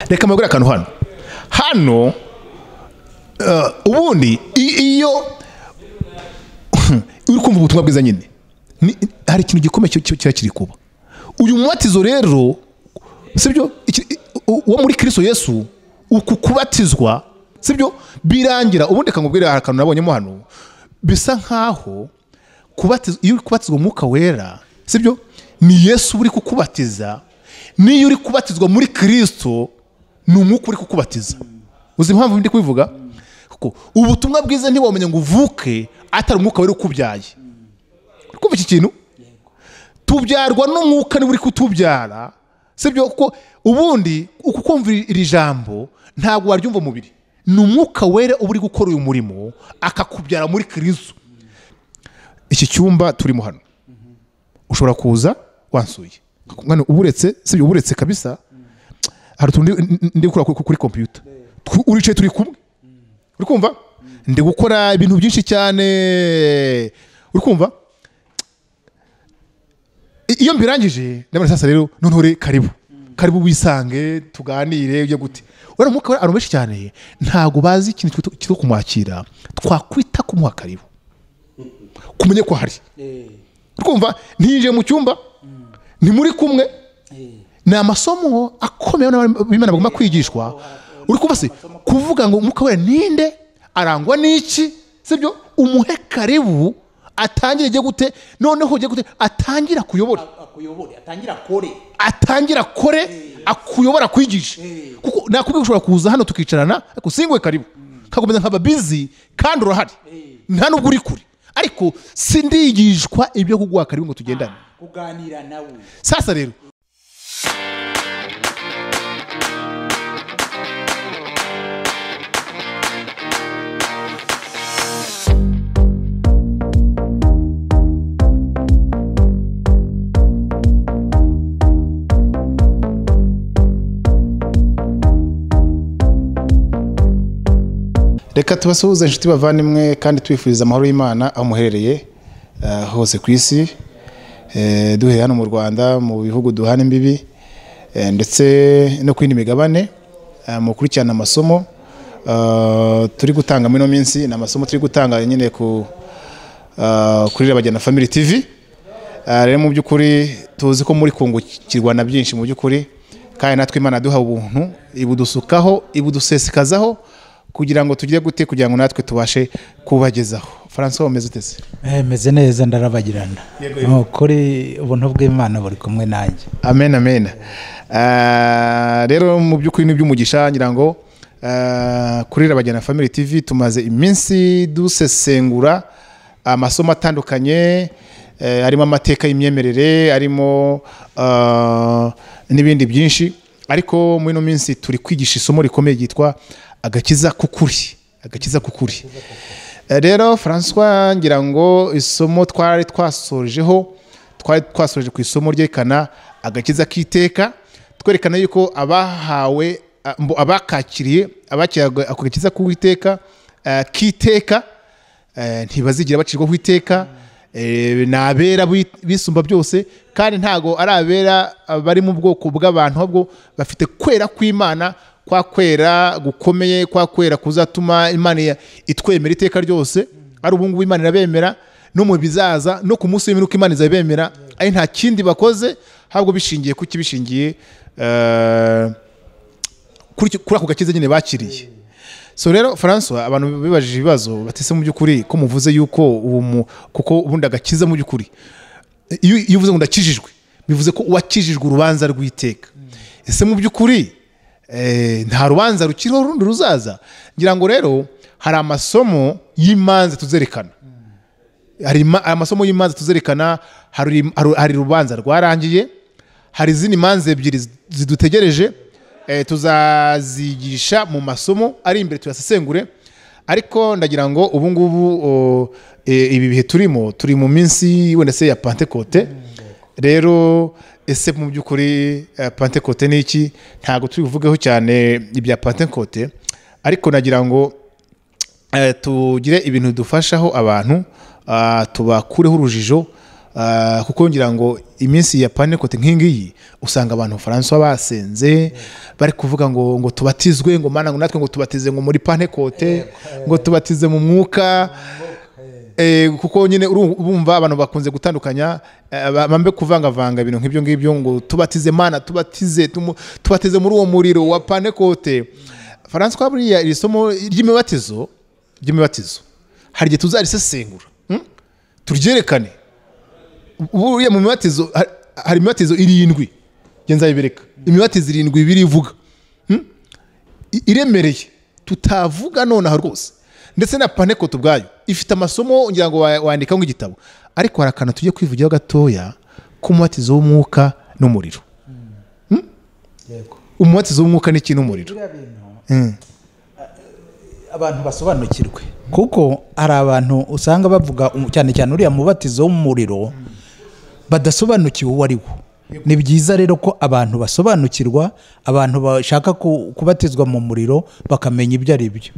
reka mbagure akantu hano hano eh, ubundi i- iyo uri kumva ubutumwa bwiza nyine ni- hari ikintu gikomeye cyo- cyo- kiba kiri kuba uyu mubatizo rero sibyo iki- u- uwo muri kristo yesu uku kubatizwa sibyo birangira ubundi reka nkubwire hari akantu nabonyemo hano bisa nkaho kubatizwa iyo uri kubatizwa umwuka wera sibyo ni yesu uri kukubatiza n'iyo uri kubatizwa muri kirisito ni umwuka uri kukubatiza uzi impamvu ndi kubivuga kuko ubutumwa bwiza ntiwamenya ngo uvuke atari umwuka wera ukubyaye uri kumva iki kintu tubyarwa n'umwuka niba uri kutubyara sibyo kuko ubundi uku kumva iri jambo ntabwo waryumva umubiri ni umwuka wera uba uri gukora uyu murimo akakubyara muri kirizu iki cyumba turimo hano ushobora kuza wansuye Nkano uba uretse sibyo uba uretse kabisa hari utuntu ndi- ndi gukora kuri- kuri kompiyuta Tu- uricaye turi kumwe uri kumva ndi gukora ibintu byinshi cyane uri kumva I- iyo mbirangije ndabona sasa rero noneho re karibu karibu wisange tuganire ujye gute uriya mwuka abantu benshi cyane ntabwo bazi ikintu cyitwa- cyitwa kumwakira twakwita kumuha karibu kumenya ko hari twumva ntiyinjiye mu cyumba ni muri kumwe ni amasomo akomeye b'imana bagomba kwigishwa uri kuba se kuvuga ngo umwuka wera ninde arangwa n'iki sibyo umuhe karibu atangire ijye gute noneho ujye gute atangira kuyobora akuyobore atangira akore atangira kore akuyobora akwigishe kuko nakubwiye ushobora kuza hano tukicarana ariko singwe karibu kakomeza nkaba bizi kandi urahari nta nubwo uri kure ariko sindiyigishwa ibyo kuguha karibu ngo tugendane kuganira nawe sasa rero reka tubasuhuze inshuti bavandimwe kandi tubifuriza amahoro y'imana aho muherereye eh, hose ku isi eh, duhereye hano mu rwanda mu bihugu duhana imbibi eh, ndetse no ku yindi migabane eh, mukurikirana amasomo eh, turi gutanga muri ino minsi ni amasomo turi gutanga nyine ku eh, kuri Rabagena Family TV Eh, rero mu by'ukuri tuzi ko muri kungukirwa na byinshi mu by'ukuri kandi natwe imana duha ubuntu ibudusukaho ibudusesekazaho kugira ngo tugire gute kugira ngo natwe tubashe kubagezaho francois umeze uteze meze neza ndarabagirana ni ukuri ubuntu bw'imana buri kumwe nanjye amen amen Ah, rero mu by'ukuri ni iby'umugisha ngira ngo ah, kuri Rabagena Family TV tumaze iminsi dusesengura amasomo atandukanye eh, harimo amateka y'imyemerere harimo ah, n'ibindi byinshi ariko muri ino minsi turi kwigisha isomo rikomeye ryitwa agakiza k'ukuri agakiza k'ukuri Eh, rero francois ngira ngo isomo twari twasorejeho twari twasoreje ku isomo ryerekana agakiza k'iteka twerekana yuko abahawe a- mbo- abakakiriye abakiriye ako ako gakiza k'uwiteka eh, k'iteka eh, ntibazigira bacirwaho iteka eh, ni abera b'i- bisumba byose kandi ntago ari abera eh, bari mu bwoko bw'abantu ahubwo bafite kwera kw'imana kwa kwera gukomeye kwa kwera kuzatuma imana ya- itwemera iteka ryose ari ubungubu imana irabemera no mu bizaza no ku munsi w'imiruko imana izabemera ari nta kindi bakoze ahubwo bishingiye ku kibishingiye eh, kuri icyo- kuri ako gakiza nyine bakiriye so rero francois abantu bibajije ibibazo batese mu by'ukuri ko muvuze yuko ubu mu- kuko ubundi agakiza mu by'ukuri iyo iyo uvuze ngo ndakijijwe bivuze ko uwakijijwe urubanza rw'iteka ese mu by'ukuri eh, nta rubanza rukiriho rundi ruzaza ngira ngo rero hari amasomo y'imanza tuzerekana hari ima- amasomo y'imanza tuzerekana hari hari- hari urubanza rwarangiye hari izindi manza ebyiri zi- zidutegereje eh, tuzazigisha mu masomo ari imbere tuyasesengure ariko ndagira ngo ubu ngubu o, eh, ibi bihe turimo turi mu minsi wenda se ya pantekote rero ese mu by'ukuri eh, pantekote ni iki ntabwo turi buvugeho cyane ibya pantekote ariko nagira ngo eh, tugire ibintu dufashaho abantu ah, tubakureho urujijo Ah, kuko ngira ngo iminsi ya panekote nk'ingiyi usanga abantu bufaransa basenze bari kuvuga ngo ngo tubatizwe ngo mana ngo natwe ngo tubatize ngo muri panekote ngo tubatize mu mwuka Eh, kuko nyine uru- urumva abantu bakunze gutandukanya eh, ba- bambe kuvangavanga ibintu nk'ibyo ngibyo ngo tubatize mana tubatize tumu- tubatize muri uwo muriro wa panekote francois buriya iri somo ry'imibatizo ry'imibatizo hari igihe tuzarisesengura hmm? turyerekane buriya mu mibatizo ha- hari imibatizo irindwi njye nzayibereka imibatizo irindwi ibiri ivuga Hmm? I- iremereye tutavuga nonaha rwose ndetse na panekoto ubwayo ifite amasomo ngira ngo wa- wandikaho nk'igitabo ariko hari akantu tujye kwivugiraho gatoya k'umubatizo w'umwuka n'umuriro yego umubatizo w'umwuka n'iki n'umuriro biriya bintu Mm. abantu basobanukirwe kuko hari abantu usanga bavuga um- cyane cyane uriya mubatizo w'umuriro badasobanukiwe uwo ari wo ni byiza rero ko abantu basobanukirwa abantu bashaka ku- kubatizwa mu muriro bakamenya ibyo ari byo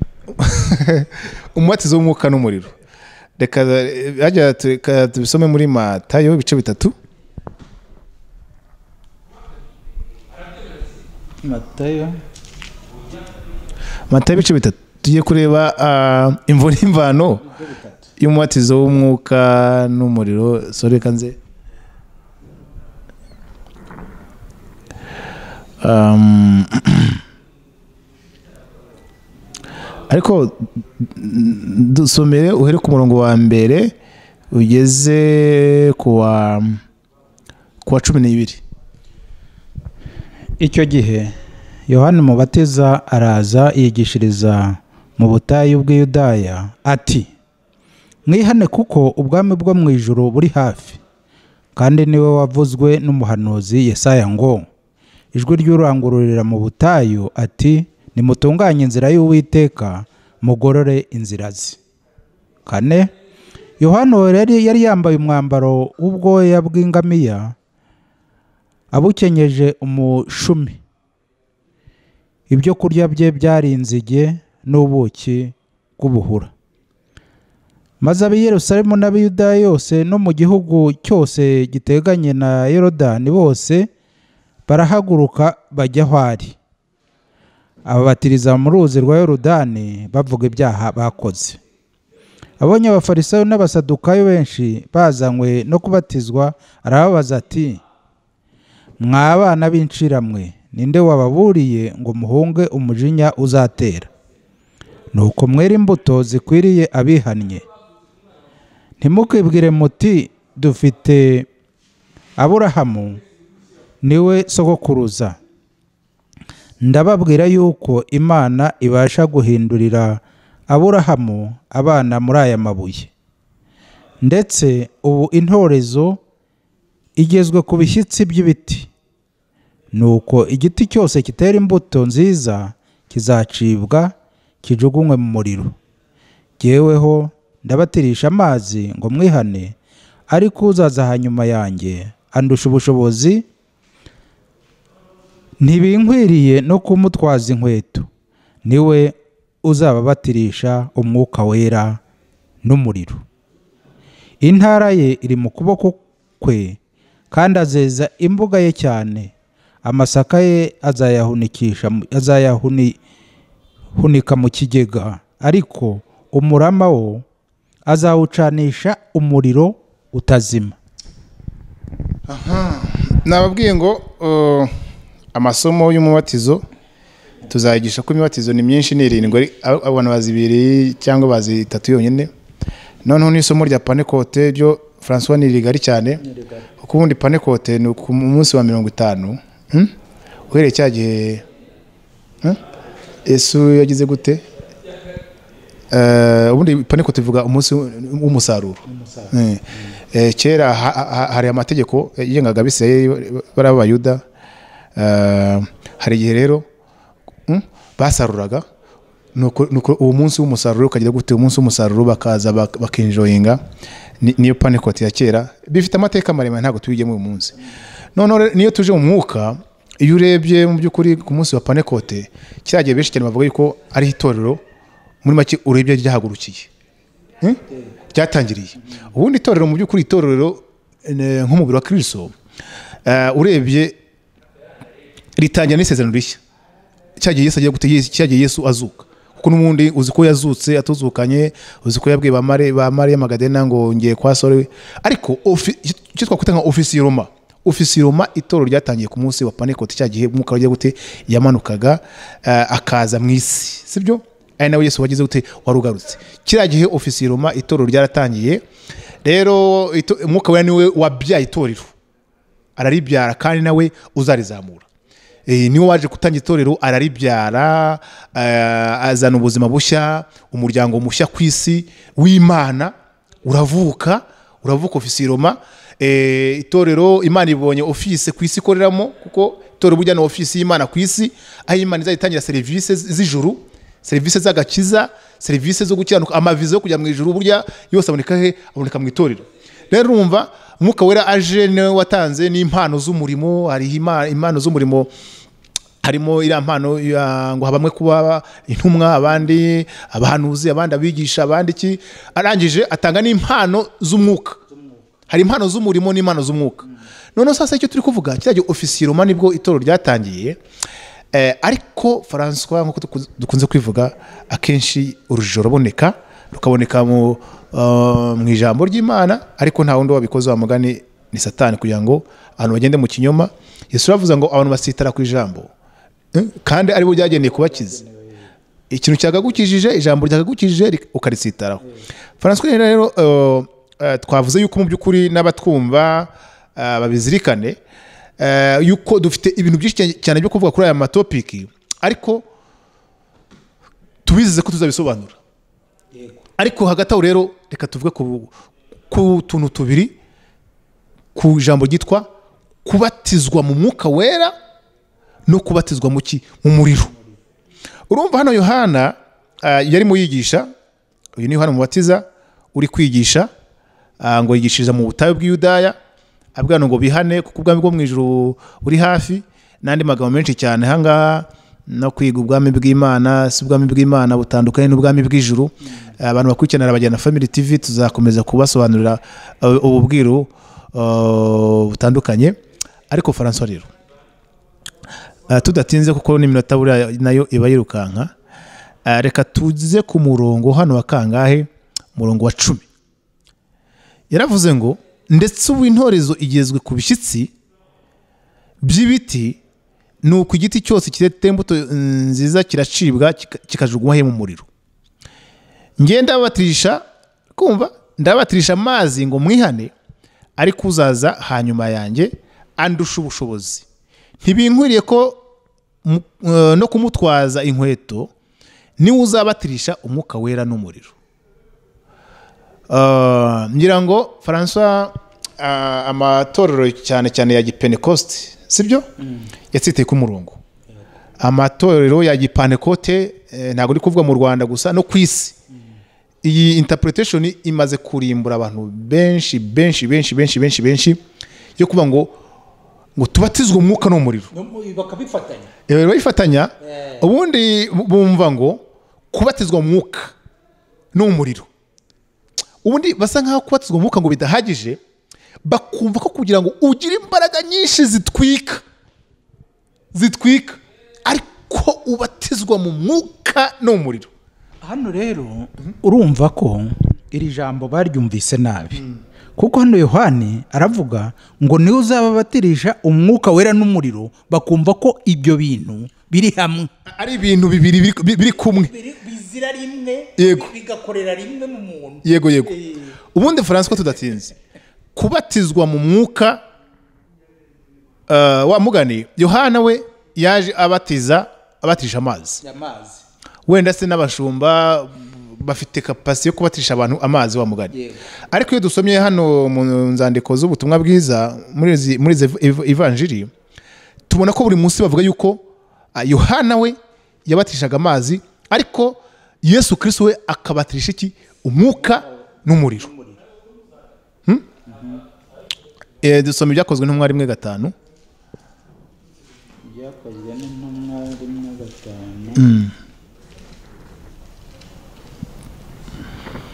umubatizo w'umwuka n'umuriro reka eh, hajya tu- reka tubisome muri matayo ibice bitatu matayo ibice bitatu tujye kureba ah, imvo n'imvano y'umubatizo w'umwuka n'umuriro sore kanze Um, ariko mm, dusomere uhere ku murongo wa mbere ugeze ku wa ku wa cumi n'ibiri icyo gihe yohani umubatiza araza yigishiriza mu butayu bw'iyudaya ati mwihane kuko ubwami bwo mu ijuru buri hafi kandi niwe wavuzwe n'umuhanuzi yesaya ngo ijwi ry'urangururira mu butayu ati nimutunganye inzira y'uwiteka mugorore inzira ze kane yohani uwo yari yari yambaye umwambaro w'ubwoya bw'ingamiya abukenyeje umushumi ibyo kurya bye byari inzige n'ubuki bw'ubuhura maze ab'i Yerusalemu n'ab'iyudaya yose no mu gihugu cyose giteganye na yorodani bose barahaguruka bajya aho ari ababatiriza mu ruzi rwa yorodani bavuga ibyaha bakoze abonye abafarisayo n'abasadukayo benshi bazanywe no kubatizwa arababaza ati mwa bana b'inshiramwe ninde wababuriye ngo muhunge umujinya uzatera nuko mwere imbuto zikwiriye abihannye ntimukibwire muti dufite aburahamu niwe sogokuruza ndababwira yuko imana ibasha guhindurira aburahamu abana muri aya mabuye ndetse ubu intorezo igezwe ku bishyitsi by'ibiti nuko igiti cyose kitera imbuto nziza kizacibwa kijugunywe mu muriro jyeweho ndabatirisha amazi ngo mwihane ariko uzaza hanyuma yanjye andusha ubushobozi ntibinkwiriye no kumutwaza inkweto niwe uzababatirisha umwuka wera n'umuriro intara ye iri mu kuboko kwe kandi azeza imbuga ye cyane amasaka ye azayahunikisha azayahunika mu kigega ariko umurama wo azawucanisha umuriro utazima nababwiye ngo uh, amasomo y'umubatizo tuzayigisha ko imibatizo ni myinshi ni irindwi ari- a- abantu bazi ibiri cyangwa bazi itatu yonyine noneho n'isomo rya panekote ryo francois ni rigari cyane kuko ubundi panekote ni ku munsi wa mirongo itanu hmm? uhereye cya gihe hmm? yesu yagize gute Eh, ubundi panekote ivuga umunsi w'umusaruro Eh, eh, kera ha- ha- hari amategeko yigengaga abisirayeli bari abayuda Eh, hari igihe rero mm, basaruraga nuko nuko uwo munsi w'umusaruro ukagira gute uwo munsi w'umusaruro bakaza bak- bakinjoyinga Ni- niyo panekote ya kera bifite amateka maremare ntabwo tubijyemo uyu munsi noneho rero niyo tuje mu mwuka iyo urebye mu by'ukuri ku munsi wa panekote kiriya gihe benshi cyane bavuga yuko ari itorero muri make urebye ryahagurukiye Hmm? ryatangiriye ubundi itorero mu by'ukuri itorero eh, nk'umubiri wa kirisito urebye ritangira n'isezerano rishya cyagiye yesu agiye gute Yesu- cyagiye yesu azuka kuko n'ubundi uzi ko yazutse atuzukanye uzi ko yabwiye ba Mari- ba mariya magadena ngo ngiye kwa sore ariko ofi- icyo twakwita nka ofisi roma ofisi roma itoro ryatangiye ku munsi wa panekoti cya gihe umwuka wagiye gute yamanukaga eh, akaza mu isi sibyo ari nawe yesu wagize gute warugarutse kiriya gihe ofisi roma itoro ryaratangiye rero ito- umwuka wera niwe wabyaye itorero araribyara kandi nawe uzarizamura Eh, niwe waje gutanga itorero araribyara eh, azana ubuzima bushya umuryango mushya ku isi w'imana uravuka uravuka ofisi roma Eh, itorero imana ibonye ofisi ku isi ikoreramo kuko itorero burya ni ofisi y'imana ku isi aho imana izajya itangira serivisi z- z'ijuru serivisi z'agakiza serivisi zo gukiranuka amavize yo kujya mu ijuru burya yose aboneka he aboneka mu itorero rero urumva umwuka wera aje niwe watanze n'impano z'umurimo hariho ima- impano z'umurimo harimo iriya mpano ya- ngo bamwe kuba intumwa abandi abahanuzi abandi abigisha abandi iki arangije atanga n'impano z'umwuka hari impano z'umurimo n'impano z'umwuka noneho sasa icyo turi kuvuga kiriya gihe ofisiye roma nibwo itoro ryatangiye Eh, ariko faranswa nk'uko dukunze- dukunze kwivuga akenshi urujijo ruraboneka rukaboneka mu eh, mu ijambo ry'imana ariko nta wundi wabikoze wa mugani ni satani kugira ngo abantu bagende mu kinyoma yesu aravuze ngo abantu basitara ku ijambo Eh, kandi aribo byagendeye kubakiza ikintu cyagagukijije ijambo ryagagukijije rik- ukarisitaraho faranswa rero rero eh, eh, twavuze yuko mu by'ukuri n'abatwumva eh, babizirikane eh, yuko dufite ibintu byinshi cyane- cyane byo kuvuga kuri aya matopiki ariko tubizeze ko tuzabisobanura ariko hagati aho rero reka tuvuge ku- ku tuntu tubiri ku ijambo ryitwa kubatizwa mu mwuka wera no kubatizwa mu ki mu muriro urumva hano yohana ah, yari mu yigisha uyu ni yohana umubatiza uri kwigisha ah, ngo yigishiriza mu butayu bw'iyudaya abwira abantu ngo bihane kuko ubwami bwo mu ijuru buri hafi n'andi magambo menshi cyane ahangaha no kwiga ubwami bw'imana si ubwami bw'imana butandukanye n'ubwami bw'ijuru abantu bakurikiranira bajyana family tv tuzakomeza kubasobanurira ah, ubu bwiru ah, butandukanye ariko faransa rero Ah, tudatinze kuko n'iminota buriya nayo iba yirukanka Ah, reka tuze ku murongo hano wa kangahe umurongo wa cumi yaravuze ngo ndetse ubu intorezo igezwe ku bishyitsi by'ibiti ni uko igiti cyose kireta imbuto nziza kiracibwa kika- kikajugunywa he mu muriro ngiye ndabatirisha kumva ndabatirisha amazi ngo mwihane ariko uzaza hanyuma yanjye andusha ubushobozi ntibinkwiriye ko mu- eh, no kumutwaza inkweto niwe uzabatirisha umwuka wera n'umuriro Eh, ngira ngo francois ah, amatorero cyane cyane ya gipentecost sibyo yatsiteye ku murongo amatorero ya gipantekote eh, ntabwo uri kuvuga mu rwanda gusa no ku isi iyi interpretation imaze kurimbura abantu benshi benshi benshi benshi benshi benshi yo kuba ngo ngo tubatizwe mu mwuka n'umuriro bakabifatanya rero bayifatanya ubundi bumva ngo kubatizwa mu mwuka n'umuriro ubundi basa nkaho kubatizwa mu mwuka ngo bidahagije bakumva ko kugira ngo ugire imbaraga nyinshi zitwika zitwika ariko ubatizwa mu mwuka n'umuriro hano rero urumva ko iri jambo baryumvise nabi kuko hano yohani aravuga ngo niwe uzababatirisha umwuka wera n'umuriro bakumva ko ibyo bintu biri hamwe ari ibintu bibiri biri- biri kumwe bizira rimwe Yego. bigakorera rimwe mu muntu yego yego ubundi faranswa tudatinze kubatizwa mu mwuka eh, wa mugani yohana we yaje abatiza abatisha amazi amazi wenda se n'abashumba bafite kapasi yo kubatisha abantu amazi wa mugani Yego. ariko iyo dusomye hano mu nzandiko z'ubutumwa bwiza muri izi- muri izi ev- ivanjiri tubona ko buri munsi bavuga yuko ah, yohana we yabatishaga amazi ariko yesu kirisitu we akabatirisha iki umwuka n'umuriro Hmm? Eh, dusoma ibyakozwe n'umwari rimwe gatanu byakozwe n'intumwa rimwe gatanu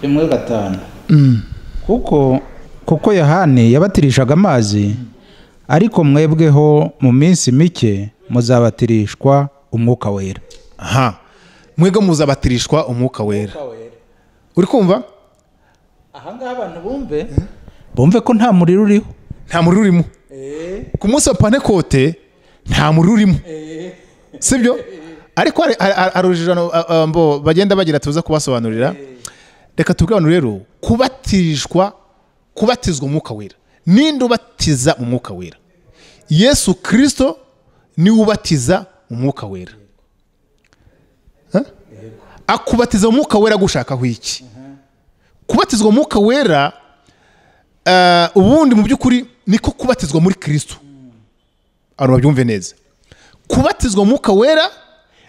rimwe gatanu kuko kuko yohani yabatirishaga amazi ariko mwebweho mu minsi mike muzabatirishwa umwuka wera aha mwebwe muzabatirishwa umwuka wera uri kumva ahangaha abantu bumve bumve ko nta muriro uriho nta muriro urimo ku munsi wa panekote nta muriro urimo sibyo ariko hari- hari- hari urujijo mbo bagenda bagira tuza kubasobanurira reka tubwanure rero kubatishwa kubatizwa umwuka wera ninde ubatiza umwuka wera yesu kirisito niwe ubatiza umwuka wera Ha? akubatiza umwuka wera gushakaho iki kubatizwa umwuka wera Eh, ubundi mu by'ukuri niko kubatizwa muri kirisito abantu babyumve neza kubatizwa umwuka wera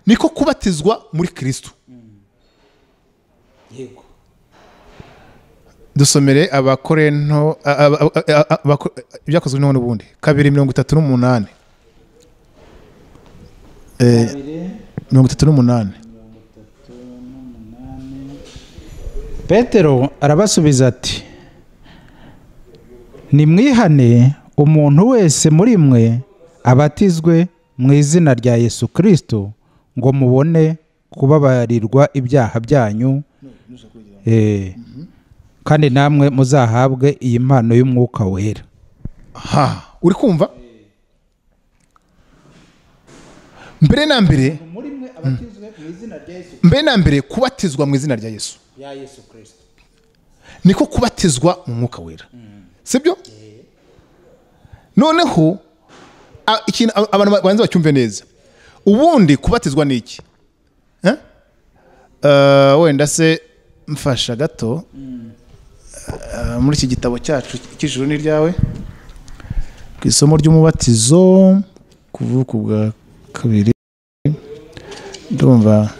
niko kubatizwa muri kirisito dusomere abakorento a- a- a- a- a- abako- ibyakozwe n'ubundi n'ubundi kabiri mirongo itatu n'umunani Eh, mirongo itatu n'umunani petero arabasubiza ati nimwihane umuntu wese muri mwe abatizwe mu izina rya yesu kirisito ngo mubone kubabarirwa ibyaha byanyu Eh, kandi namwe muzahabwe iyi mpano y'umwuka wera ha uri kumva mbere na mbere mbere na mbere kubatizwa mu izina rya yesu niko kubatizwa mu mwuka wera sibyo noneho a- ikintu a- abantu ba- banze bacyumve neza ubundi kubatizwa ni iki Eh? Eh, wenda se mfasha gato Eh, muri iki gitabo cyacu cy'ijuru n'iryawe ku isomo ry'umubatizo kuvuka bwa kabiri ndumva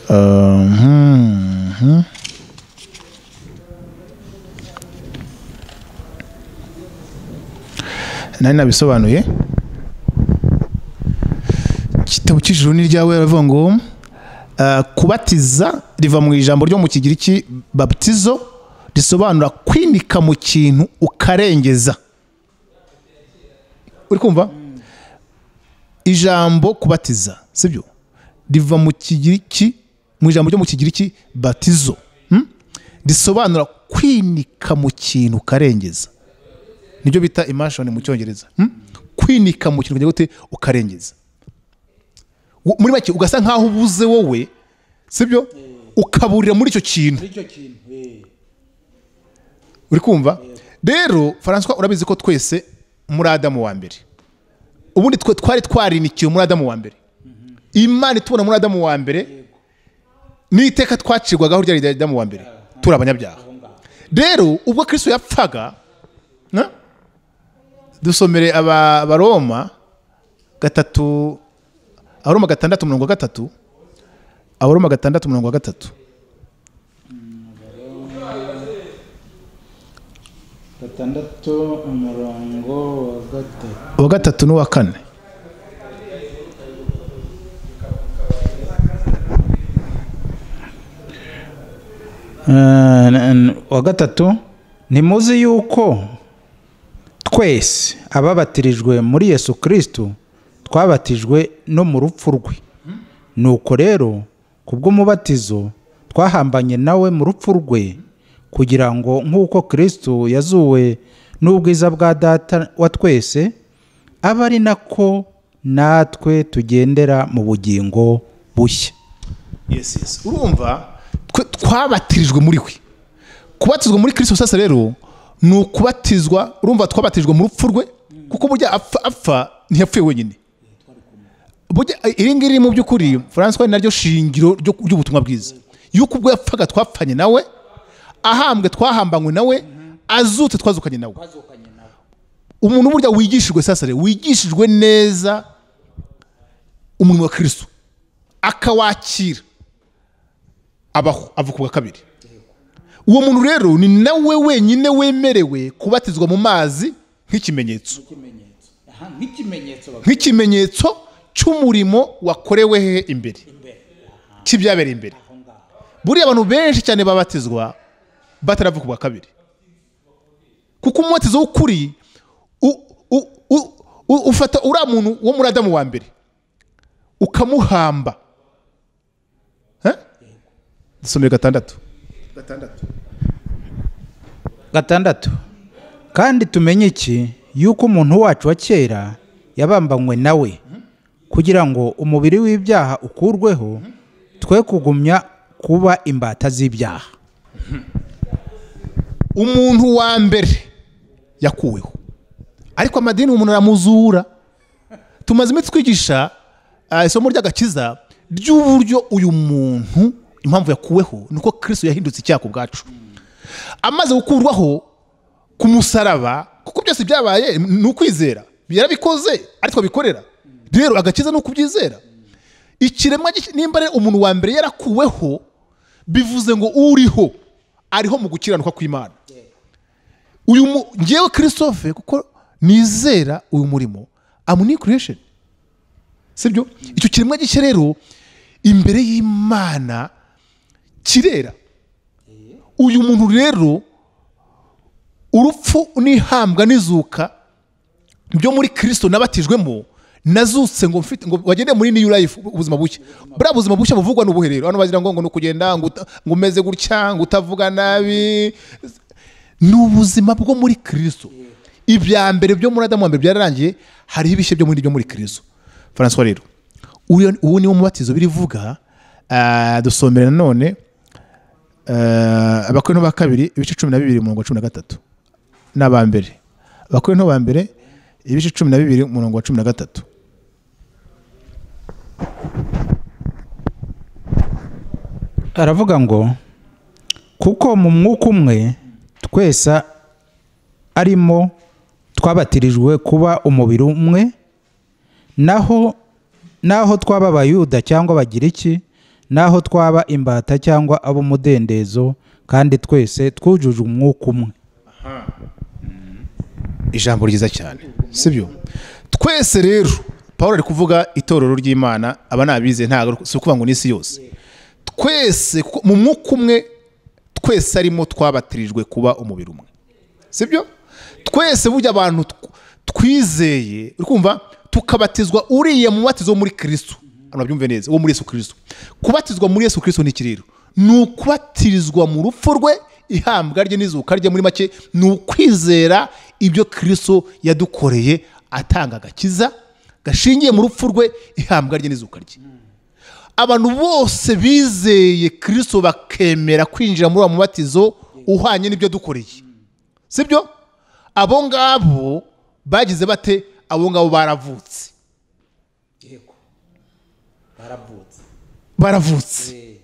Uh, hmm, hmm. nari nabisobanuye igitabo cy'ijuru ni iryawe baravuga ngo uh, kubatiza riva mu ijambo ryo mu kigiriki baptizo risobanura kwinika mu kintu ukarengeza uri kumva ijambo kubatiza sibyo riva mu kigiriki mu ijambo ryo mu kigiriki batizo hmm? risobanura kwinika mu kintu ukarengeza nibyo bita imashoni mu cyongereza hmm? kwinika mu kintu kugira ngo ute ukarengeza Wo- muri make ugasa nkaho ubuze wowe sibyo ukaburira muri icyo kintu uri kumva rero François urabizi ko twese muri adamu wa mbere ubundi twe twari twarinikiwe muri adamu wa mbere imana itubona muri adamu wa mbere n'iteka twacirwagaho rya rya adamu wa mbere turi abanyabyaha rero ubwo kristo yapfaga na? dusomere aba- abaroma gatatu abaroma gatandatu mirongo gatatu abaroma gatandatu mirongo gatatu gatandatu umurongo wa gatatu uwa gatatu n'uwa kane wa gatatu ntimuzi yuko twese ababatirijwe muri yesu kirisito twabatijwe no mu rupfu rwe nuko rero ku bw'umubatizo twahambanye nawe mu rupfu rwe kugira ngo nk'uko kirisito yazuwe n'ubwiza bwa data wa twese abe ari nako natwe tugendera mu bugingo bushya yes yes urumva twe twabatirijwe muri we kubatizwa muri kirisito sasa rero ni ukubatizwa urumva twabatijwe mu rupfu rwe kuko burya apfa apfa ntiyapfuye wenyine burya eh, iri ngiri mu by'ukuri francois ni naryo shingiro ryo- ry'ubutumwa bwiza yuko ubwo yapfaga twapfanye nawe ahambwe twahambanywe nawe azutse twazukanye nawe umuntu burya wigishijwe sasa rero wigishijwe neza umurimo wa kirisito akawakira abaho avuka ubwa kabiri uwo muntu rero ni nawe wenyine wemerewe kubatizwa mu mazi nk'ikimenyetso nk'ikimenyetso cy'umurimo wakorewe he imbere cy'ibyabereye imbere buriya abantu benshi cyane babatizwa bataravuka ubwa kabiri kuko umubatizo w'ukuri u- u- u- u- ufata uriya muntu wo muri adamu wa mbere ukamuhamba Eh? dusomeye gatandatu gatandatu kandi tumenye iki yuko umuntu wacu wa kera yabambanywe nawe kugira ngo umubiri w'ibyaha ukurweho twe kugumya kuba imbata z'ibyaha umuntu wa mbere yakuweho ariko amadini umuntu aramuzura tumaze iminsi twigisha ah, isomo ry'agakiza ry'uburyo uyu muntu impamvu yakuweho nuko kristo yahindutse icyaha ku bwacu amaze gukurwaho ku musaraba kuko byose byabaye ni ukwizera yarabikoze ari twabikorera rero agakiza ni ukubyizera ikiremwa giki- nimba rero umuntu wa mbere yarakuweho bivuze ngo uriho ariho mu gukiranuka kw'imana uyu mu- ngewe christophe kuko nizera uyu murimo am new creation sibyo icyo kiremwa gishya rero imbere y'imana kirera uyu muntu rero urupfu n'ihambwa n'izuka byo muri kristo nabatijwemo nazutse ngo mfite ngo bagende muri new life ubuzima bushya buriya buzima bushya buvugwa ni ubuhe rero hano bagira ngo ngo ni ukugenda ngo uta- ngo umeze gutya ngo utavuga nabi ni ubuzima bwo muri kristo ibya mbere byo muri adamu wa mbere byararangiye hariho ibishya byo muri byo muri kristo francois rero uyu uwo niwo mubatizo birivuga Ah, dusomera nanone ah, abakorinto ba kabiri ibice cumi na bibiri mirongo cumi na gatatu n'abambere abakorinto ba mbere ibice cumi na bibiri umurongo wa cumi na gatatu aravuga ngo kuko mu mwuka umwe twese arimo twabatirijwe kuba umubiri umwe naho naho twaba abayuda cyangwa abagiriki naho twaba imbata cyangwa ab'umudendezo kandi twese twujuje umwuka umwe ijambo ryiza cyane sibyo twese rero paul ari kuvuga itorero ry'imana aba ni abize ntabwo si ukuvuga ngo ni isi yose twese kuko mu mwuka umwe twese arimo twabatirijwe kuba umubiri umwe sibyo twese burya abantu tw- twizeye uri kumva tukabatizwa uriya mubatizo wo muri kristo hano babyumve neza wo muri yesu kristo kubatizwa muri yesu kristo ni iki rero ni ukubatirizwa mu rupfu rwe ihambwa rye n'izuka rye muri make ni ukwizera ibyo kristo yadukoreye atanga agakiza gashingiye mu rupfu rwe ihambwa rye n'izuka rye abantu bose bizeye kristo bakemera kwinjira muri uwo mubatizo uhwanye n'ibyo dukoreye sibyo abo ngabo bagize bate abo ngabo baravutse baravutse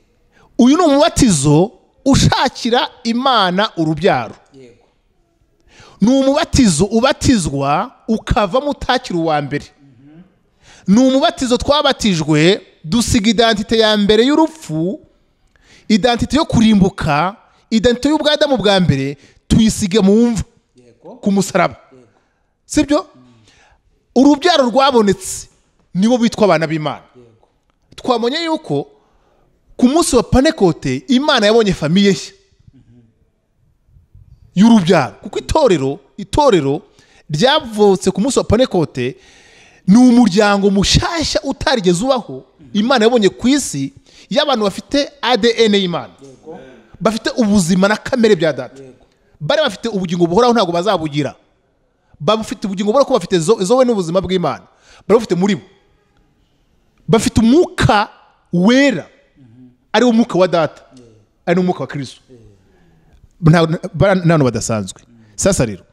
uyu ni umubatizo ushakira imana urubyaro ni umubatizo ubatizwa ukavamo utakira uwa mbere ni umubatizo twabatijwe dusiga identite ya mbere y'urupfu identite yo kurimbuka identite y'ubwadamu bwa mbere tuyisiga mu mva ku musaraba sibyo urubyaro rwabonetse nibo bitwa abana b'imana twabonye yuko ku munsi wa panekote imana yabonye famiye nshya y'urubyaro kuko itorero itorero ryavutse ku munsi wa panekote ni umuryango mushyashya utarigeze ubaho imana yabonye ku isi y'abantu bafite adn y'imana bafite ubuzima na kamere bya data bari bafite ubugingo buhoraho ntabwo bazabugira bafite ubugingo buhoraho kuko bafite zo- zowe n'ubuzima bw'imana bari bafite muri bo bafite umwuka wera ariwo mwuka wa data ari n'umwuka wa kirisito ntabwo badasanzwe sasa rero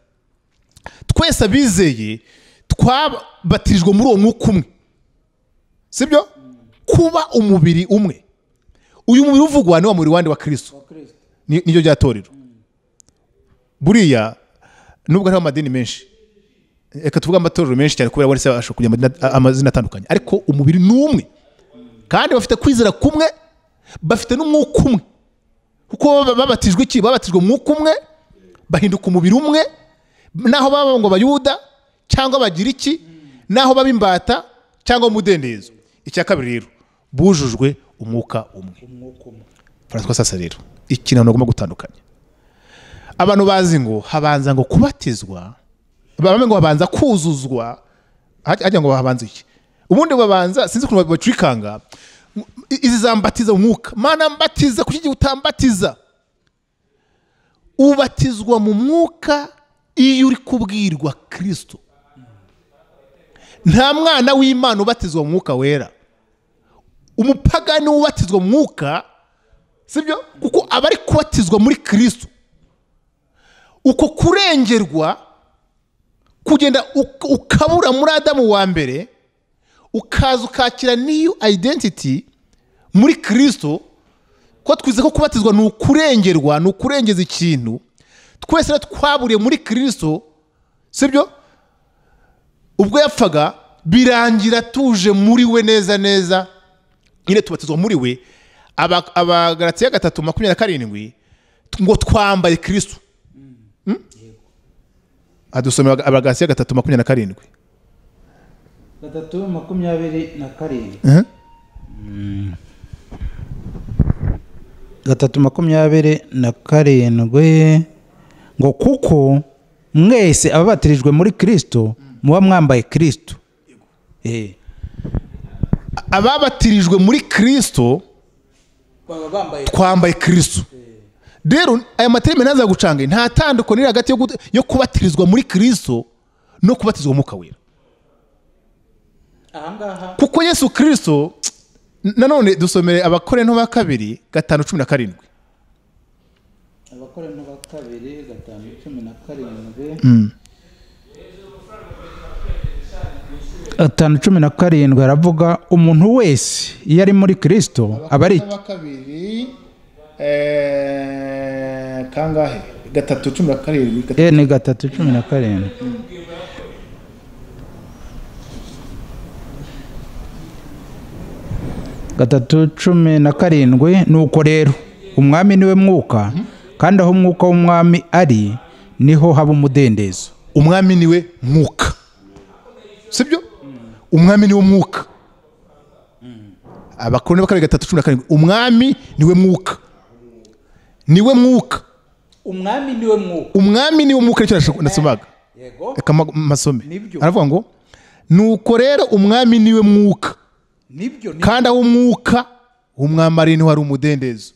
twese abizeye twabatirijwe muri uwo mwuka umwe sibyo kuba umubiri umwe uyu mubiri uvugwa ni wa mubiri wandi wa kirisito niryo rya torero buriya nubwo hariho amadini menshi reka tuvuge amatorero menshi cyane kubera wese ashobora kugira amadini- amazina atandukanye ariko umubiri ni umwe kandi bafite kwizera kumwe bafite n'umwuka umwe kuko baba babatijwe iki babatijwe umwuka umwe bahinduka umubiri umwe naho baba ngo bayuda cyangwa bagira iki naho baba imbata cyangwa umudendezo icya kabiri rero bujujwe umwuka umwe francois sasa rero iki ntabwo agomba gutandukanya abantu bazi ngo habanza ngo kubatizwa bamwe ngo habanza kuzuzwa hajya ngo habanza iki ubundi babanza sinzi ukuntu bacurikanga izi zambatiza umwuka mana mbatiza kuki igihe utambatiza ubatizwa mu mwuka iyo uri kubwirwa kirisito nta mwana w'imana ubatizwa mu mwuka wera umupagani ubatizwa mu mwuka sibyo kuko aba ari kubatizwa muri kirisito uko kurengerwa kugenda uk- ukabura muri adamu wa mbere ukaza ukakira n'iyo ayidentiti muri kirisito ko twize ko kubatizwa ni ukurengerwa ni ukurengeza ikintu twese rero twaburiye muri kirisito sibyo ubwo yapfaga birangira tuje muri we neza neza nyine tubatizwa muri we Aba- abagaratiya gatatu makumyabiri na karindwi ngo twambaye kirisito adusomera abagaratiya gatatu makumyabiri na karindwi gatatu makumyabiri na karindwi Mhm. gatatu makumyabiri na karindwi ngo kuko mwese ababatirijwe muri kirisito muba mwambaye kirisito Eh, ababatirijwe muri kirisito baba bambaye twambaye kirisito rero aya materime ntaza gucanga nta tandukano iri hagati yo gut- yo kubatirizwa muri kirisito no kubatizwa mu wera ahangaha kuko yesu kirisito nanone dusomere abakorento ba kabiri gatanu cumi na karindwi abakorano ba kabiri gatanu cumi na karindwi gatanu cumi na karindwi aravuga umuntu wese iyo ari muri kirisito aba ari kabiri kangahe gatatu cumi na karindwi Eh, ni gatatu cumi na karindwi gatatu cumi na karindwi nuko rero umwami niwe mwuka kandi aho umwuka w'umwami ari niho haba umudendezo umwami niwe mwuka sibyo umwami niwe mwuka abakoroni b'akarere gatatu cumi na karindwi umwami niwe mwuka niwe mwuka umwami niwe mwuka umwami niwe mwuka nicyo nasho- nasomaga yego reka ma- masome Nibyo. aravuga ngo nuko rero umwami niwe mwuka nibyo ni kandi aho umwuka w'umwami ari niho hari umudendezo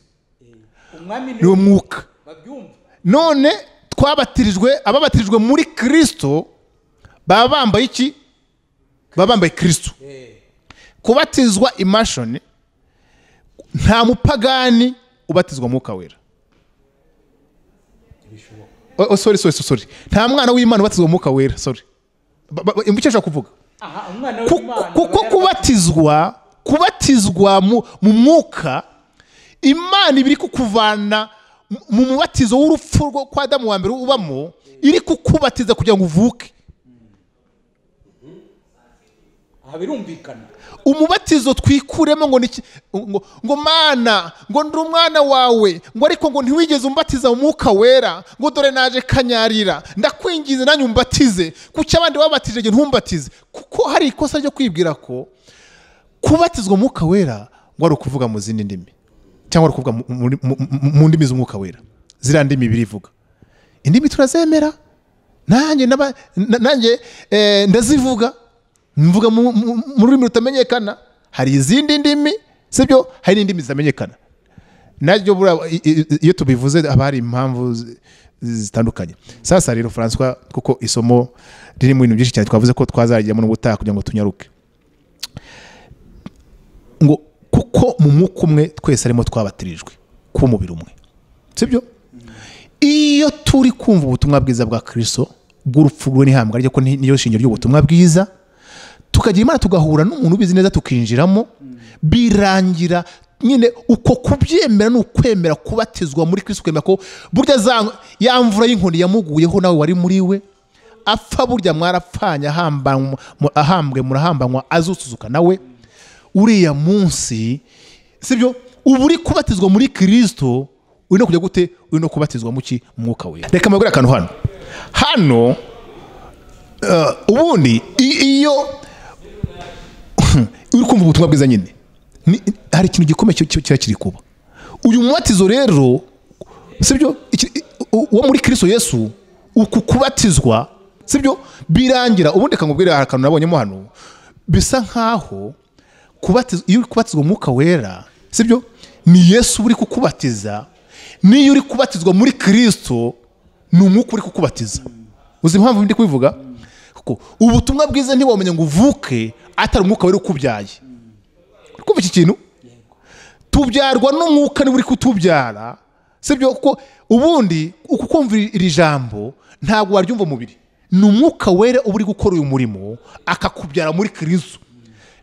umwami niwe mwuka babyumva none twabatirijwe ababatirijwe muri kirisito baba bambaye iki baba bambaye kirisito kubatizwa imashoni nta mupagani ubatizwa mwuka wera Oh, oh, sorry, sorry, sorry. nta mwana w'imana ubatizwa mwuka wera sorry Ba- ba- ba- icyo nshaka kuvuga aha umwana Ku- kuko kubatizwa kubatizwa mu mu mwuka imana iba iri kukuvana mu- mu mubatizo w'urupfu rwo kwa adamu wa mbere ubamo iri kukubatiza kugira ngo uvuke aha birumvikana umubatizo twikuremo ngo ni iki- ngo ngo mana ngo ndi umwana wawe ngo ariko ngo ntiwigeze umbatiza mu mwuka wera ngo dore naje kanyarira ndakwingize nanjye umbatize kuki abandi babatije njye ntumbatize kuko hari ikosa ryo kwibwira ko kubatizwa mu mwuka wera ngo ari ukuvuga mu zindi ndimi cyangwa ari ukuvuga mu- mu- mu- mu- mu ndimi z'umwuka wera ziriya ndimi birivuga indimi turazemera nanjye naba- na- nanjye eh, ndazivuga mvuga mu mu- mu rurimi rutamenyekana hari izindi ndimi sibyo hari n'indimi zitamenyekana naryo buriya i- i- iyo tubivuze haba hari impamvu zi- zitandukanye sasa rero francois kuko isomo riri mu bintu byinshi cyane twavuze ko twazajyamo n'ubutaha kugira ngo tunyaruke ngo kuko mu mwuka umwe twese arimo twabatirijwe ku mubiri umwe sibyo iyo turi kumva ubutumwa bwiza bwa kirisito bw'urupfu rwe n'ihambwa rye ko ni- niyo shingiro ry'ubutumwa bwiza tukagira imana tugahura n'umuntu ubizi neza tukinjiramo birangira nyine uko kubyemera ni ukwemera kubatizwa muri kirisito ukemera ko burya za- ya mvura y'inkoni yamuguyeho nawe wari muri we apfa burya mwarapfanye ahambanwa- mu- ahambwe murahambanywa azusuzuka nawe uriya munsi sibyo uba uri kubatizwa muri kirisito uri no kujya gute uri no kubatizwa mu ki Mu mwuka wera reka mbabwire akantu hano hano eh, ubundi i- iyo uri kumva ubutumwa bwiza nyine ni- hari ikintu gikomeye ki- ki- kiba kiri kuba uyu mubatizo rero sibyo iki- i- u- uwo muri kirisito yesu uku kubatizwa sibyo birangira ubundi kamubwira hari akantu nabonyemo hano bisa nk'aho kubatiz- iyo uri kubatizwa umwuka wera sibyo ni yesu uri kukubatiza n'iyo uri kubatizwa muri kirisito ni umwuka uri kukubatiza uzi impamvu ndi kubivuga kuko ubutumwa bwiza ntiwamenya ngo uvuke atari umwuka wera ukubyaye uri kumva iki kintu tubyarwa n'umwuka niba uri kutubyara sibyo kuko ubundi uku kumva iri jambo ntabwo waryumva umubiri ni umwuka wera uba uri gukora uyu murimo akakubyara muri kirisito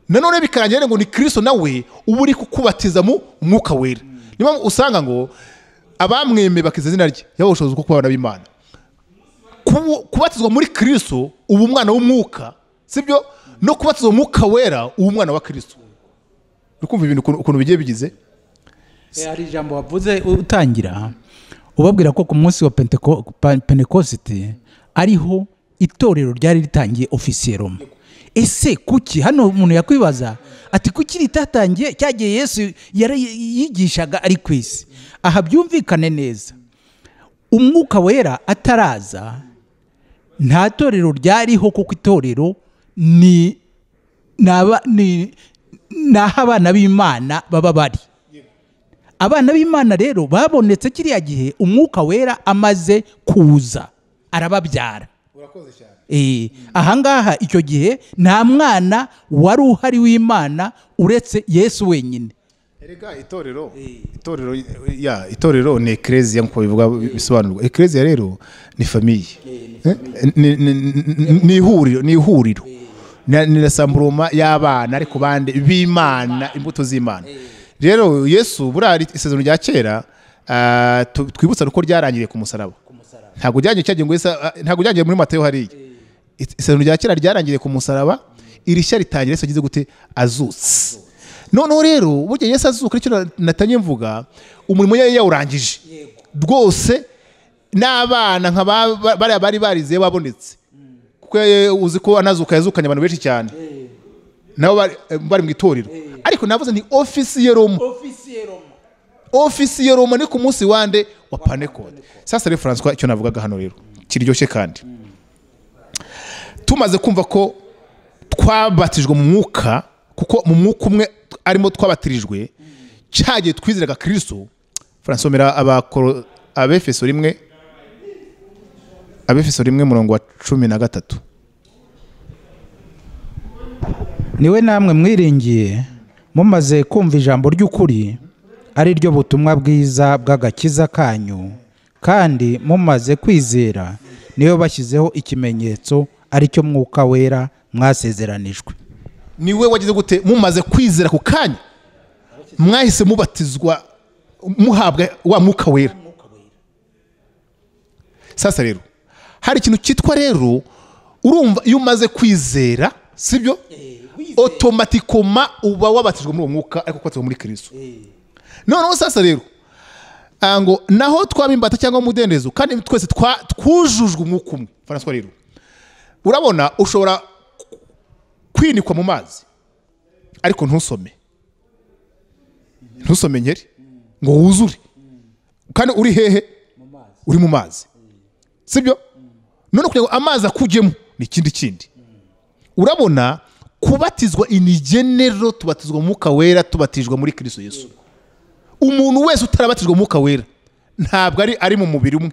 nanone bikarangira ngo ni kirisito nawe uba uri kukubatiza mu mwuka wera niyo mpamvu usanga ngo abamwemeye bakiza izina rye yaba ubushobozi bwo kuba abana b'imana kubu- kubatizwa muri kirisito uba umwana w'umwuka sibyo no kubatizwa mu mwuka wera uba umwana wa kirisito uri kumva ibintu ukuntu- ukuntu bigiye bigize Eh, hari ijambo wavuze utangira ubabwira ko ku munsi wa Penteko- Pa- pentekosite ariho itorero ryari ritangiye ofisiye roma ese kuki hano umuntu yakwibaza ati kuki ritatangiye cyagiye yesu yari yigishaga ari ku isi aha byumvikane neza umwuka wera ataraza nta torero ryariho kuko itorero ni ni aba- ni- ni aho abana b'imana baba bari abana b'imana rero babonetse kiriya gihe umwuka wera amaze kuza arababyara Eh, ahangaha icyo gihe nta mwana wari uhari w'imana uretse yesu wenyine erega itorero itorero ya itorero ni ekereziya nk'uko bivuga bisobanurwa ekereziya rero ni famiye Eh, ni- ni- ni- ni ihuriro ni ihuriro Na- ni na samburoma y'abana ariko bande b'imana imbuto z'imana rero yesu buriya isezerano rya kera ah, tu- twibutsa uko ryarangiriye ku musaraba ntabwo ryangiye cyagiye ngo Yesu- ah, ntabwo ryangiye muri matayo hariya isezerano rya kera ryarangiriye ku musaraba iri shya ritangira Yesu agize gute azutse noneho rero burya Yesu azuka nicyo na- natangiye mvuga umurimo yari yawurangije rwose n'abana nka ba- ba- bariya bari barize babonetse kuko ye- uzi ko anazuka yazukanye abantu benshi cyane nabo bari- bari mu itorero ariko navuze ni ofisi ya roma ofisi ya roma ni ku munsi wande wa panekode sasa rero francois icyo navugaga hano rero kiryoshye kandi tumaze kumva ko twabatijwe mu mwuka kuko mu mwuka umwe arimo twabatirijwe cyagiye twizeraga kirisito francois mera abakoro abefeso rimwe abefeso rimwe murongo wa cumi na gatatu niwe namwe mwiringiye mumaze kumva ijambo ry'ukuri ari ryo butumwa bwiza bw'agakiza kanyu kandi mumaze kwizera niyo bashyizeho ikimenyetso ari cyo mwuka wera mwasezeranijwe niwe wagize gute mumaze kwizera ku kanya mwahise mubatizwa muhabwa wa mwuka wera sasa rero hari ikintu cyitwa rero urumva iyo umaze kwizera sibyo otomatikoma uba wabatijwe muri uwo mwuka ariko kubatizwa muri kirisito noneho sasa rero ah, ngo naho twaba imbata cyangwa umudendezo kandi twese twa- twujujwe umwuka umwe francois rero urabona ushobora kwinikwa mu mazi ariko ntusome ntusome nkeri ngo wuzure kandi uri hehe uri mu mazi sibyo none kugira ngo amazi akujyemo ni ikindi kindi urabona kubatizwa inigenero tubatizwa mu mwuka wera tubatijwe muri kirisito yesu umuntu wese utarabatijwe mu mwuka wera ntabwo ari ari mu mubiri umwe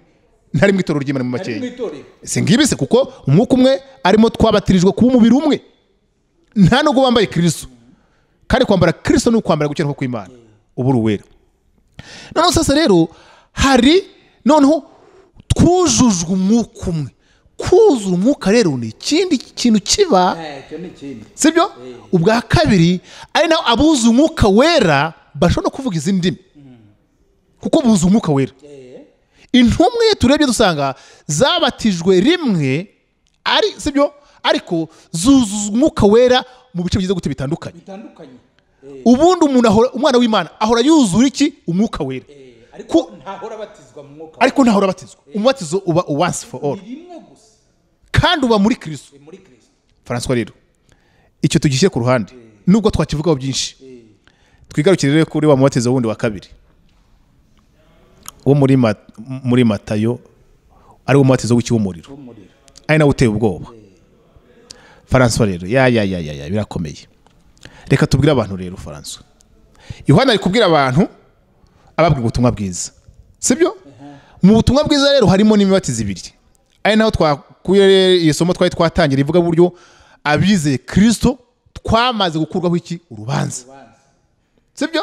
ntari mu itorero ry'imana mu makeya si ngibi se kuko umwuka umwe arimo twabatirijwe kuba umubiri umwe nta nubwo wambaye kirisito kandi kwambara kirisito ni ukwambara gukiranuka kw'imana uba uri uwera noneho sasa rero hari noneho twujujwe umwuka umwe kuzura umwuka rero ni ikindi kintu kiba sibyo ubwa kabiri ari naho abuze umwuka wera bashobora no kuvuga izi ndimi kuko buze umwuka wera intumwe turebye dusanga zabatijwe rimwe ari sibyo ariko zuzuzwa umwuka wera mu bice bigize gute bitandukanye ubundi umuntu ahora- umwana w'imana ahora yuzura iki umwuka wera Ku- ariko ntaho urabatizwa umubatizo uba once for all kandi uba muri kirisito francois rero icyo tugishyire ku ruhande nubwo twakivugaho byinshi twigarukire rero kuri wa mubatizo wundi wa kabiri wo muri Ma- muri matayo ari wo mubatizo w'ikiwumuriro ari nawe uteye ubwoba faransa rero ya ya ya ya ya birakomeye reka tubwire abantu rero faransa yohana ari kubwira abantu ababwira ubutumwa bwiza sibyo mu butumwa bwiza rero harimo n'imibatizo ibiri ari naho twakuye iyo somo twari twatangira ivuga buryo abizeye kirisito twamaze gukurwaho iki urubanza sibyo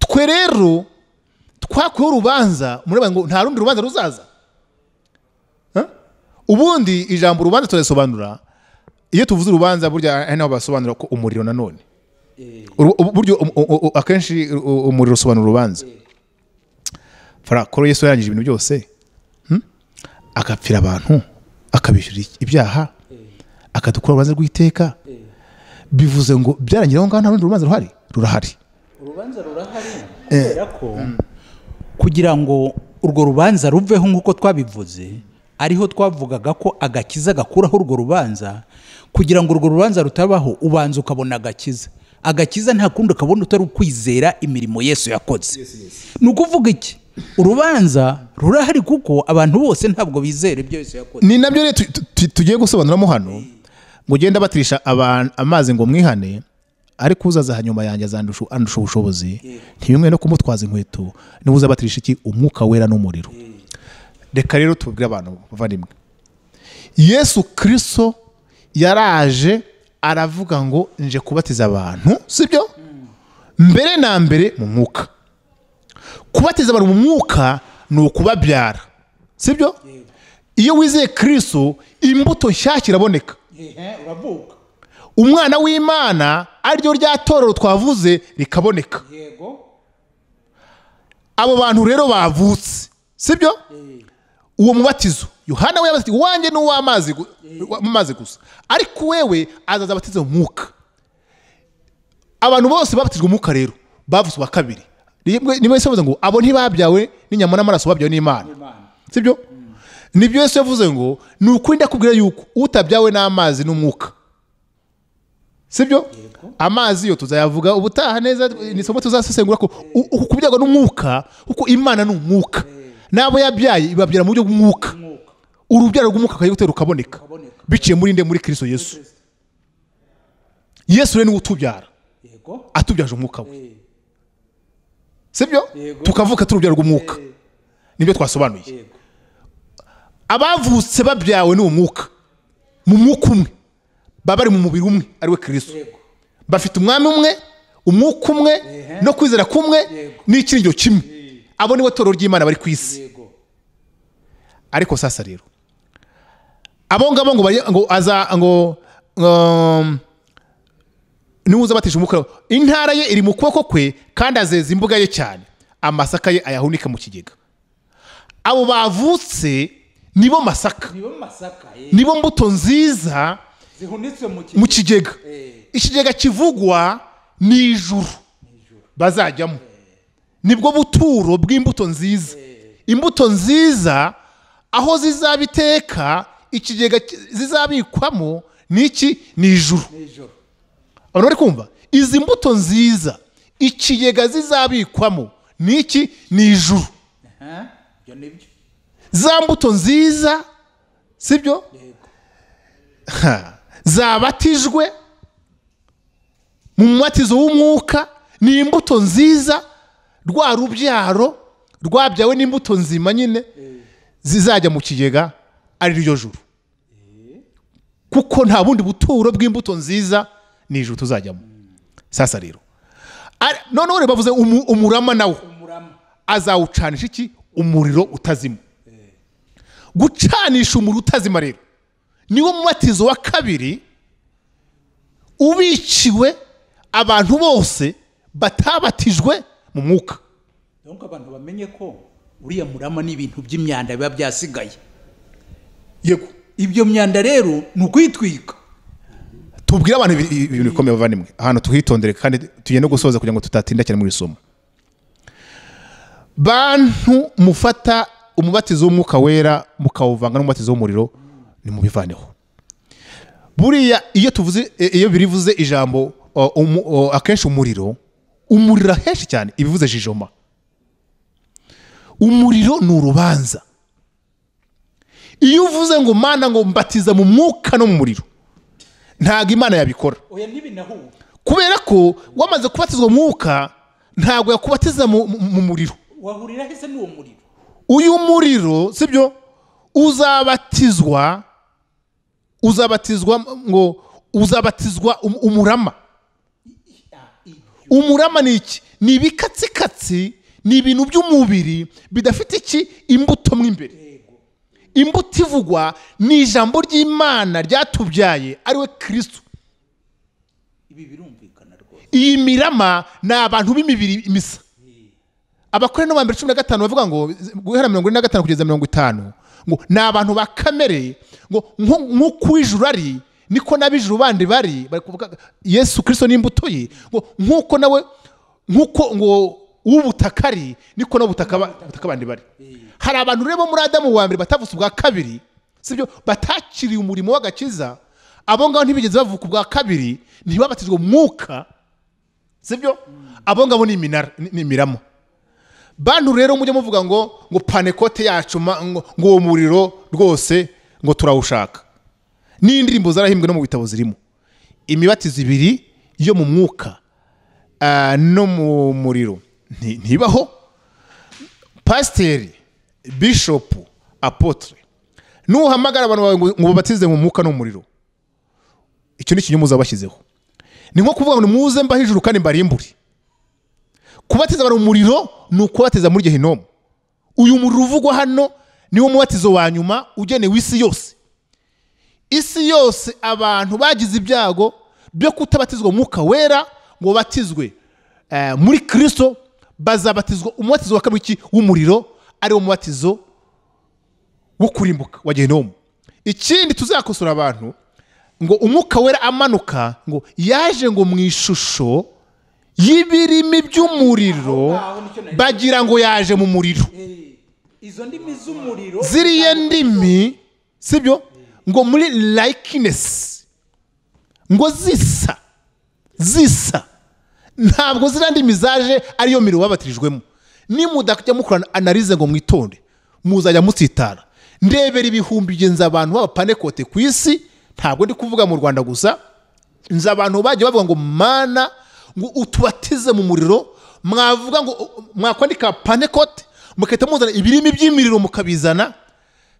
twe rero twakuyeho urubanza mureba ngo nta rundi rubanza ruzaza Huh? ubundi ijambo urubanza turasobanura iyo tuvuze urubanza burya ari naho basobanura ko umuriro nanone Uru- ubu- buryo um- u- u- akenshi u- u- umuriro usobanura urubanza fara koro yesu yarangije ibintu byose hmm? agapfira abantu akabishyura ibyaha akadukura urubanza rw'iteka bivuze ngo byarangira aho ngaho nta rundi rubanza ruhari rurahari urubanza rurahari kubera ko kugira ngo urwo rubanza ruveho nk'uko twabivuze ariho twavugaga ko agakiza gakuraho urwo rubanza kugira ngo urwo rubanza rutabaho ubanza ukabona agakiza agakiza nta kundi ukabona utari ukwizera imirimo yesu yakoze ni ukuvuga iki urubanza rurahari kuko abantu bose ntabwo bizera ibyo yesu yakoze ni nabyo rero tu- tu- tu- tugiye gusobanuramo hano ngo ugenda batirisha abantu amazi ngo mwihane ariko uzaza hanyuma yanjye azandusha andusha ubushobozi ntibimwe no kumutwaza inkweto niba uza batirisha iki umwuka wera n'umuriro reka rero tubwire abantu bavandimwe yesu kirisito yaraje aravuga ngo nje kubatiza abantu sibyo mbere na mbere mu mwuka kubatiza abantu mu mwuka ni ukubabyara sibyo iyo wizeye kirisito imbuto nshyashya iraboneka uravuga umwana w'imana ariryo rya torero twavuze rikaboneka yego abo bantu rero bavutse sibyo uwo mubatizo yohana we yabatiza wanjye ni uw'amazi gu- w'amazi gusa ariko wewe azaza abatiza mu mwuka abantu bose babatijwe umwuka rero bavutse uwa kabiri Rimwe- ni wese yavuze ngo abo ntibabyawe n'inyama n'amaraso babyawe n'imana sibyo nibyo yesu yavuze ngo ni ukuri ndakubwira yuko utabyawe n'amazi n'umwuka sibyo amazi yo tuzayavuga ubutaha neza ni isomo tuzasesengura ko u- uku kubyagwa n'umwuka kuko imana ni umwuka n'abo yabyaye ibabyara mu buryo bw'umwuka urubyaro rw'umwuka akajya gutera ukaboneka biciye muri nde muri kirisito yesu yesu rero niwe utubyara yego atubyaje umwuka we sibyo Yego. tukavuka turi urubyaro rw'umwuka nibyo twasobanuye Yego. abavutse babyawe n'uwo mwuka mu mwuka umwe baba bari mu mubiri umwe ariwe kirisito Yego. bafite umwami umwe umwuka umwe no kwizera kumwe n'ikiringiro kimwe abo nibo toro ry'imana bari ku isi yego ariko sasa rero abo ngabo ngo bari- ngo aza ngo um, niwuza batisha umwuka intara ye iri mu kuboko kwe kandi azeza imbuga ye cyane amasaka ye ayahunika mu kigega abo bavutse nibo masaka nibo masaka eh, nibo mbuto nziza zihunitse mu mu kigega Eh. ikigega kivugwa ni ijuru bazajyamo nibwo buturo bw'imbuto nziza imbuto nziza aho zizaba iteka ikigega ki- zizabikwamo ni iki ni ijuru ijoro abantu bari kumva izi mbuto nziza ikigega zizabikwamo ni iki ni ijuru ibyo ni byo za mbuto nziza sibyo Ha. zabatijwe mu mubatizo w'umwuka ni imbuto nziza rwa rubyaro rwabyawe n'imbuto nzima nyine zizajya mu kigega ari ryo juru kuko nta bundi buturo bw'imbuto nziza ni ijuru tuzajyamo sasa rero Ari- noneho rero bavuze umu- umurama nawo umurama azawucanisha iki umuriro utazima gucanisha umuriro utazima rero niwo mubatizo wa kabiri ubiciwe abantu bose batabatijwe mu mwuka donc abantu bamenye ko uriya murama ni ibintu by'imyanda biba byasigaye yego ibyo myanda rero ni ukuyitwika tubwire abantu ibi- ibi- ibintu bikomeye bavandimwe ahantu tuhitondere kandi tugende gusoza kugira ngo tutatinda cyane muri iri somo bantu mufata umubatizo w'umwuka wera mukawuvanga n'umubatizo w'umuriro nimubivaneho buriya iyo tuvuze e- iyo birivuze ijambo o, umu- o, akenshi umuriro umuriro ahenshi cyane ibivuze jijoma umuriro ni urubanza iyo uvuze ngo mana ngo mbatiza mu mwuka no mu muriro ntabwo imana yabikora oya ntibinahura kubera ko wamaze kubatizwa mu mwuka ntabwo yakubatiza mu mu- mu muriro wahurira hese n'uwo muriro uyu muriro sibyo uzabatizwa uzabatizwa ngo uzabatizwa um- umurama Ah, ibyo. umurama ni iki ni ibikatsikatsi ni ibintu by'umubiri bidafite iki imbuto mo imbere Yego. imbuto ivugwa ni ijambo ry'imana ryatubyaye ariwe kirisitu ibi birumvikana rwose iyi mirama ni abantu b'imibiri imisa abakore no mbere cumi na gatanu bavuga ngo guhera mirongo ine na gatanu kugeza mirongo itanu ngo ni abantu ba kamere ngo nko- nk'uko uw'ijuru ari niko n'ab'ijuru bandi bari bari kuvuga yesu kirisito n'imbuto ye ngo nk'uko nawe nk'uko ngo uw'ubutaka ari niko n'ubutaka ba- ubutaka bandi bari hari abantu rero bo muri adamu wa mbere batavutse ubwa kabiri sibyo batakiriye umurimo w'agakiza abo ngabo ntibigeze bavuka ubwa kabiri ntibabatizwe mu mwuka sibyo abo ngabo ni iminara ni ni imirama bantu rero mujye muvuga ngo ngo panekote yacu ma- ngo ngo uwo muriro rwose ngo turawushaka n'indirimbo zarahimbwe no mu bitabo zirimo imibatizo ibiri yo mu mwuka ah, no mu muriro nti- ntibaho pasiteri bishopu apotre nuhamagara abantu bawe ngo- ngo ubabatize mu mwuka no mu muriro icyo ni ikinyoma uzabashyizeho ni nko kuvuga ngo muze mba hejuru kandi mbarimbure kubatiza abantu mu muriro ni ukubatiza muri gehinomu uyu muriro uvugwa hano niwo mubatizo wa nyuma ugenewe isi yose isi yose abantu bagize ibyago byo kutabatizwa mu mwuka wera ngo batizwe eh, muri kirisito bazabatizwa umubatizo wa kabiri w'iki- w'umuriro ariwo mubatizo wo kurimbuka wa gehinomu ikindi tuzakosora abantu ngo umwuka wera amanuka ngo yaje ngo mu ishusho y'ibirimi by'umuriro Aho nicyo nari- bagira ngo yaje mu muriro Eh, izo ndimi z'umuriro ziriya ndimi sibyo ngo muri likeness ngo zisa zisa ntabwo ziriya ndimi zaje ariyo mirimo babatirijwemo nimudajya mukora analize ngo mwitonde muzajya mutsitara ndebera ibihumbi genza abantu b'abapanekote ku isi ntabwo ndi kuvuga mu rwanda gusa nzi abantu bagiye bavuga ngo mana ngo utubatize mu muriro mwavuga ngo mwakwandika panekote mugahita muzana ibirimi by'imiriro mukabizana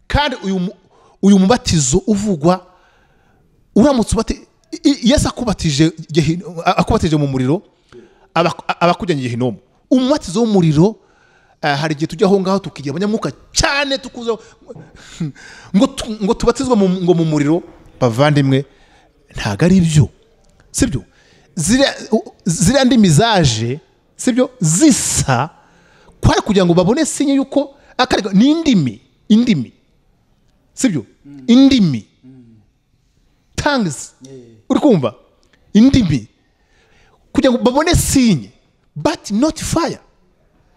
kandi uyu mu- uyu mubatizo uvugwa uramutse ubati i- i- yesu akubatije Gehin- a- akubatije mu muriro aba aba akujyanye gehinomu umubatizo w'umuriro eh, hari igihe tujya aho ngaho tukigira abanyamwuka cyane tukuza ngo tu- ngo tubatizwe mu- ngo mu muriro bavandimwe ntabwo ari byo sibyo ziriya u- ziriya ndimi zaje sibyo zisa kwari kugira ngo babone sinye yuko akarega ni indimi indimi sibyo indimi tangizi uri kumva indimi kugira ngo babone sinye but not fire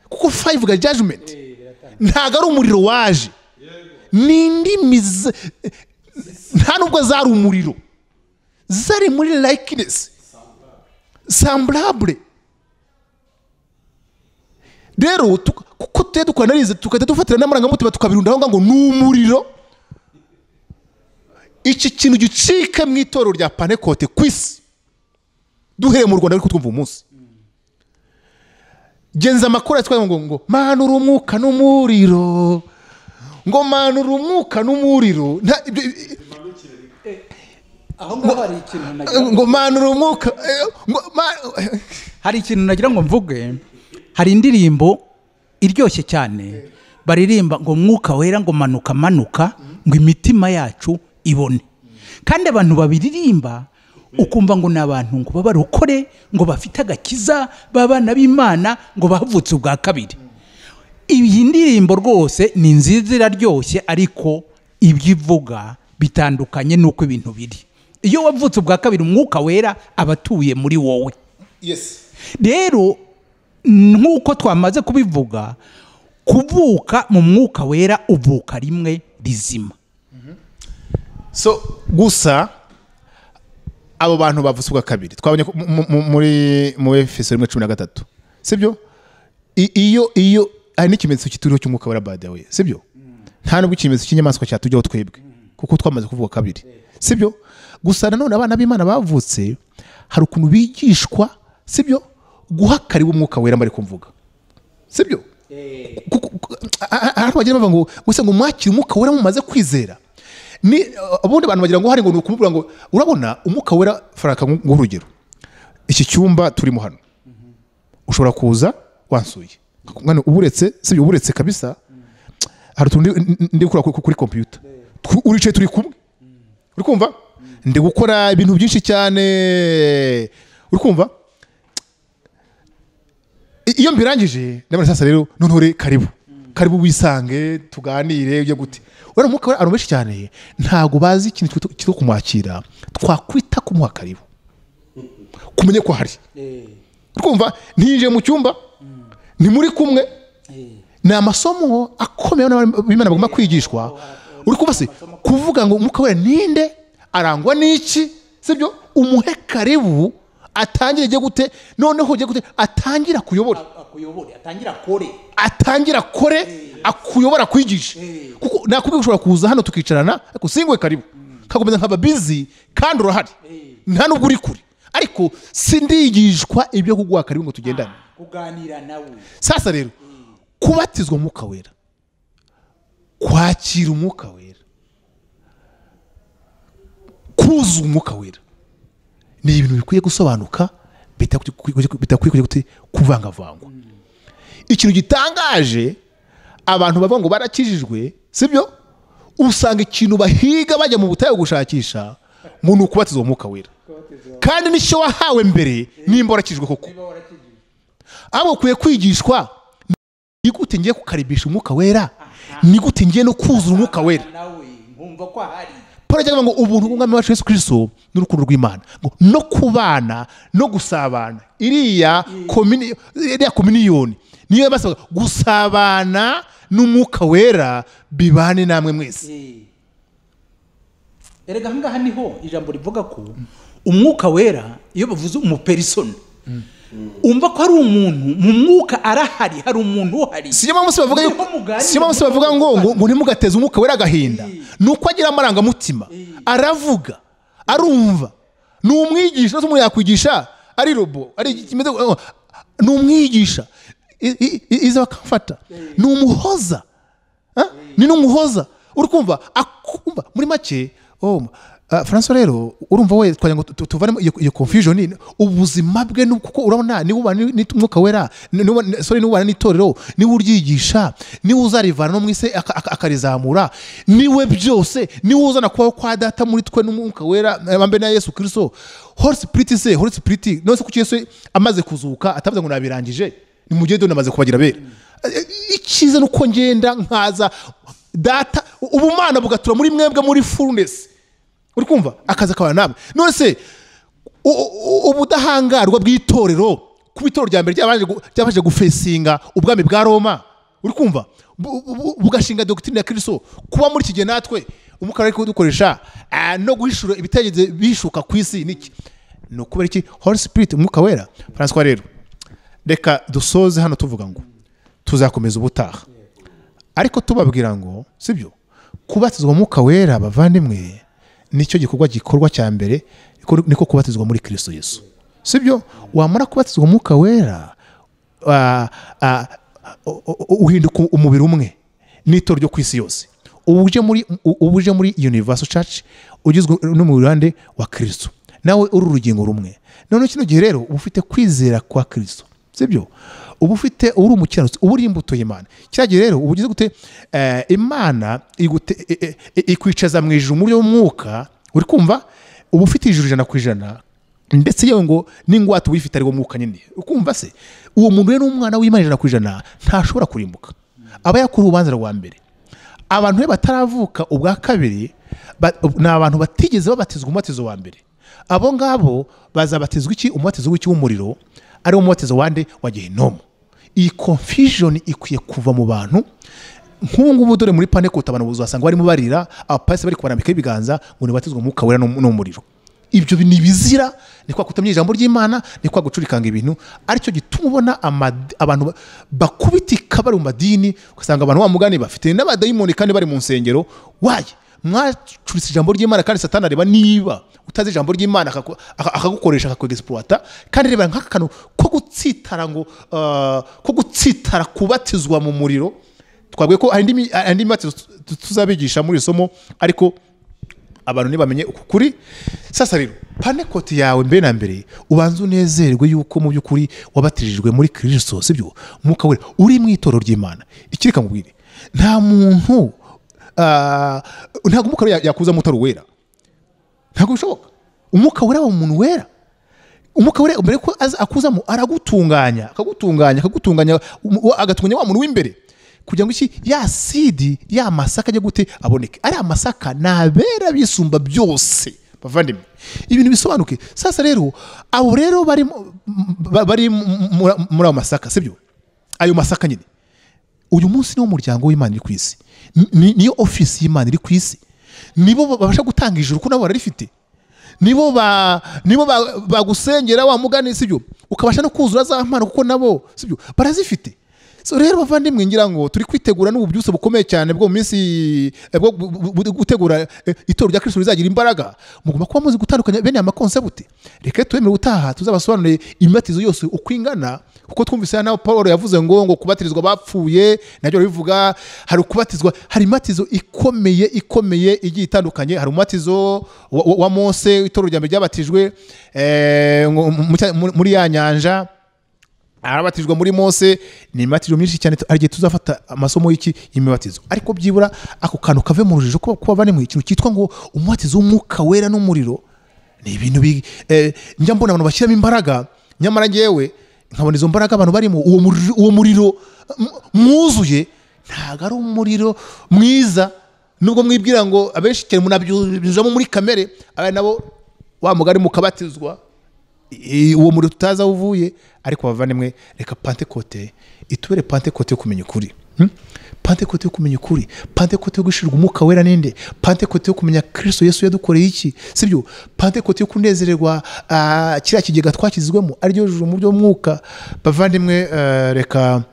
kuko fire ivuga judgment ntabwo ari umuriro waje ni indimi z- nta nubwo zari umuriro zari muri likeness semblable rero tu- kuko tujya dukora analize tugahita dufatira n'amarangamutima tukabirunda aho ngaho ngo ni umuriro iki kintu gicike mu itorero rya panekote ku isi duhereye mu rwanda ariko twumva umunsi genza amakuru yatwaye ngo ngo manura umwuka n'umuriro ngo manura umwuka n'umuriro nta- ibyo- aho ngaho hari ikintu nagira ngo- ngo manura umwuka eh, ngo ma- eh, hari ikintu nagira ngo mvuge hari indirimbo iryoshye cyane baririmba ngo umwuka wera ngo manuka manuka ngo imitima yacu ibone kandi abantu babiririmba ukumva ngo ni abantu ngo babarokore ngo bafite agakiza b'abana b'imana ngo bavutse ubwa kabiri iyi ndirimbo rwose ni nziza iraryoshye ariko ibyo ivuga bitandukanye n'uko ibintu biri iyo wavutse ubwa kabiri umwuka wera aba atuye muri wowe yes rero nk'uko twamaze kubivuga kuvuka mu mwuka wera uvuka rimwe rizima so gusa abo bantu bavutse ubwa kabiri twabonye ko mu- mu- mu- muri mu efeso rimwe cumi na gatatu sibyo I- iyo iyo hari n'ikimenyetso kituriho cy'umwuka wera badawe sibyo nta nubwo ikimenyetso cy'inyamaswa cyatujyaho twebwe kuko twamaze kuvuga kabiri sibyo gusa nanone abana b'imana bavutse hari ukuntu bigishwa sibyo guhakariwe umwuka wera mbari kumvuga sibyo Ku- ku- ku- a- a- ahantu bagenda bavuga ngo gusa ngo mwakire umwuka wera mumaze kwizera ni ubundi abantu bagira ngo hari ngo ni ukumubwira ngo urabona umwuka wera faraka ngo urugero iki cyumba turimo hano ushobora kuza wansuye Mwana, uba uretse sibyo uba uretse kabisa hari utuntu ndi- ndi- ndi gukora kuri- kuri kompiyuta Tu- uricaye turi kumwe uri kumva ndi gukora ibintu byinshi cyane uri kumva I- iyo mbirangije ndabona sasa rero noneho re karibu karibu wisange tuganire ujye gute urabona umwuka wera abantu benshi cyane ntabwo bazi ikintu cyitwa- cyitwa kumwakira twakwita kumuha karibu kumenya ko ahari uri kumva ntiyinjiye mu cyumba ni muri kumwe ni amasomo akomeye b'imana bagomba kwigishwa uri kumva se kuvuga ngo umwuka wera ninde arangwa n'iki sibyo umuhe karibu atangire ijye gute noneho ujye gute atangira kuyobora akuyobore atangira kore atangira kore akuyobora akwigishe kuko nakubwiye ushobora kuza hano tukicarana ariko singwe karibu kakomeza nkaba bizi kandi urahari nta nubwo uri kure ariko sindigishwa ibyo kuguha karibu ngo tugendane kuganira nawe sasa rero kubatizwa umwuka wera kwakira umwuka wera kuzuza umwuka wera ni ibintu bikwiye gusobanuka bitakwiye kujya- bitakwiye kujya gute- kuvangavangwa ikintu gitangaje abantu bavuga ngo barakijijwe sibyo usanga ikintu bahiga bajya mu butayu gushakisha ngo ni ukubatiza umwuka wera kandi n'icyo wahawe mbere nimba warakijijwe koko ahubwo ukwiye kwigishwa ni gute ngiye kukaribisha umwuka wera ni gute ngiye no kuzura umwuka wera nawe nkumva ko ahari paul agira ngo ubuntu bw'umwami wacu yesu kirisito n'urukundo rw'imana ngo no kubana no gusabana iriya komini- iriya kominiyoni niyo basabaga gusabana n'umwuka wera bibane namwe mwese erega ahangaha niho ijambo rivuga ko umwuka wera iyo bavuze umuperisona umva ko ari umuntu mu mwuka arahari hari umuntu uhari siyo mpamvu se bavuga Niho yuko- muganira, siyo mpamvu se bavuga ngo ngo- ngo ntimugateze umwuka wera agahinda ni uko agira amarangamutima aravuga arumva ni umwigisha ndetse umuntu yakwigisha ari robo ari kimeze ngo- ni umwigisha I- i- i- iza bakamfata ni umuhoza Ah? ni n'umuhoza uri kumva akumva muri make oh, ah, francois rero urumva we twagira ngo tu- tuvanemo iyo- iyo confusion ni- ubuzima bwe ni- kuko urabona niba ubana ni- n'umwuka wera ni- niba- ni- sorry niba ubana n'itorero niba uryigisha niba uzarivana no mu isi aka- aka- akarizamura niwe byose niwe uzana kubaho kwa data muri twe n'umwuka wera eh, bambe na yesu kirisito holy spirit se holy spirit none se kuki yesu amaze kuzuka atavuze ngo nabirangije nimugende dore namaze kubagira abera icyiza ni uko ngenda nkaza data ubumana bugatura muri mwebwe muri furunesi uri kumva akazi akabana namwe none se u- u- ubudahangarwa bw'itorero kuba itorero rya mbere ryabanje gu- ryabanje gufesinga ubwami bwa roma uri kumva bu- bu- bu- bugashinga dogitirine ya kirisito kuba muri iki gihe natwe umwuka wari kudukoresha ah, no guhishura ibitekerezo bishuka ku isi niki ni ukubera iki holy spirit umwuka wera francois rero reka dusoze hano tuvuga ngo tuzakomeza ubutaha ariko tubabwira ngo sibyo kubatizwa umwuka wera bavandimwe nicyo gikorwa gikorwa cya mbere iko- niko kubatizwa muri kirisito yesu sibyo wamara kubatizwa umwuka wera ah, ah, u- u- uhinduka umubiri umwe n'ito ryo ku isi yose uba uje muri u- uba uje muri universal church ugizwe no mu ruhande wa kirisito nawe uri urugingo rumwe noneho kino gihe rero uba ufite kwizera kwa kirisito sibyo uba ufite uri umukiranutsi uba uri imbuto y'imana kiriya gihe rero uba ugize gute eh, imana igute- i- i- i- ikwicaza mu ijuru mu buryo bw'umwuka uri kumva uba ufite ijuru ijana ku ijana ndetse yewe ngo n'ingwate uba uyifite ariwo mwuka nyine ukumva se uwo muntu rero ni umwana w'imana ijana ku ijana ntashobora kurimbuka aba yakuriye urubanza rwa mbere abantu be bataravuka ubwa kabiri ba- ni abantu batigeze babatizwa umubatizo wa mbere abo ngabo bazabatizwa iki umubatizo w'iki w'umuriro ari wo mubatizo wande wa gehinomu iyi confusion ikwiye kuva mu bantu nk'ubu ngubu dore muri panekutabana ubuzasanga barimo barira abapasi bari kubanambika ibiganza ngo nibatizwe umwuka wera n'um- n'umuriro ibyo ni ibizira ni kwa kutamenya ijambo ry'imana ni kwa gucurikanga ibintu aricyo gituma ubona amad- abantu ba- bakubitika bari mu madini ugasanga abantu bamugani bafite n'abadayimoni kandi bari mu nsengero waye mwacuritse ijambo ry'imana kandi satani areba niba utazi ijambo ry'imana akaku- aka- akagukoresha akakwegisipuwata kandi reba nk'aka kantu ko gutsitara ngo ah, ko gutsitara kubatizwa mu muriro twabwiye ko hari indi mi- hari indi mibatizo tu- tuzabigisha muri iri somo ariko abantu ntibamenye uku kuri sasa rero panekoti yawe mbere na mbere ubanza unezerwe yuko mu by'ukuri wabatirijwe muri kirisito sibyo mwuka wera uri mu itorero ry'imana ikiri kamubwire nta muntu ah, ntabwo umwuka wera yakuzamo utari uwera ntabwo bishoboka umwuka wera wa umuntu wera umwuka wera mbere ko aza- akuzamo aragutunganya akagutunganya akagutunganya um- wa- agatunganya wa muntu w'imbere kugira ngo iki ya sidi ya masaka ajya gute aboneke ariya masaka ni abera bisumba byose bavandimwe ibintu bisobanuke sasa rero abo rero bari mu- ba- bari mu- muri muri ayo masaka sibyo ayo masaka nyine uyu munsi niwo muryango w'imana uri ku isi Ni- ni- niyo ofisi y'imana iri ku isi nibo ba- babasha gutanga ijuru kuko nabo bararifite nibo ba nibo ba- bagusengera wa mugani sibyo ukabasha no kuzura za mpano kuko nabo sibyo barazifite so rero bavandimwe ngira ngo turi kwitegura n'ubu byose bukomeye cyane bwo mu minsi eh, bwo bu- bu- bu- gutegura eh, itorero rya kirisito rizagira imbaraga mugomba kuba muzi gutandukanya bene aya makonsepti reka twemere utaha tuzabasobanurire imibatizo yose uko ingana kuko twumvise naho paul yavuze ngo ngo kubatirizwa bapfuye nabyo barabivuga hari ukubatizwa hari imibatizo ikomeye ikomeye igiye itandukanye hari umubatizo wa, wa, wa mose itorero rya mbere ryabatijwe eh, ngo mu cya- muri- muri ya nyanja arabatijwe muri mose ni imibatizo myinshi cyane hari igihe tuzafata amasomo y'iki y'imibatizo ariko byibura ako kantu kave mu rujijo kuba kuba bari mu ikintu cyitwa ngo umubatizo w'umwuka wera n'umuriro ni ibintu bi- eh, njya mbona abantu bashyiramo imbaraga nyamara ngewe nkabona izo mbaraga abantu barimo uwo muriro- uwo muriro m- mwuzuye ntabwo ari umuriro mwiza nubwo mwibwira ngo abenshi cyane munabyuzamo muri kamere abari nabo wa mugari mukabatizwa I- uwo muriro tutazi aho uvuye ariko bavandimwe reka pantekote itubere pantekote yo kumenya ukuri Hmm? pantekote yo kumenya ukuri pantekote yo gushirirwa umwuka wera ninde pantekote yo kumenya kirisito yesu yadukoreye iki sibyo pantekote yo kunezererwa ah, kiriya kigega twakizwemo aryo juru mu by'umwuka bavandimwe eh, reka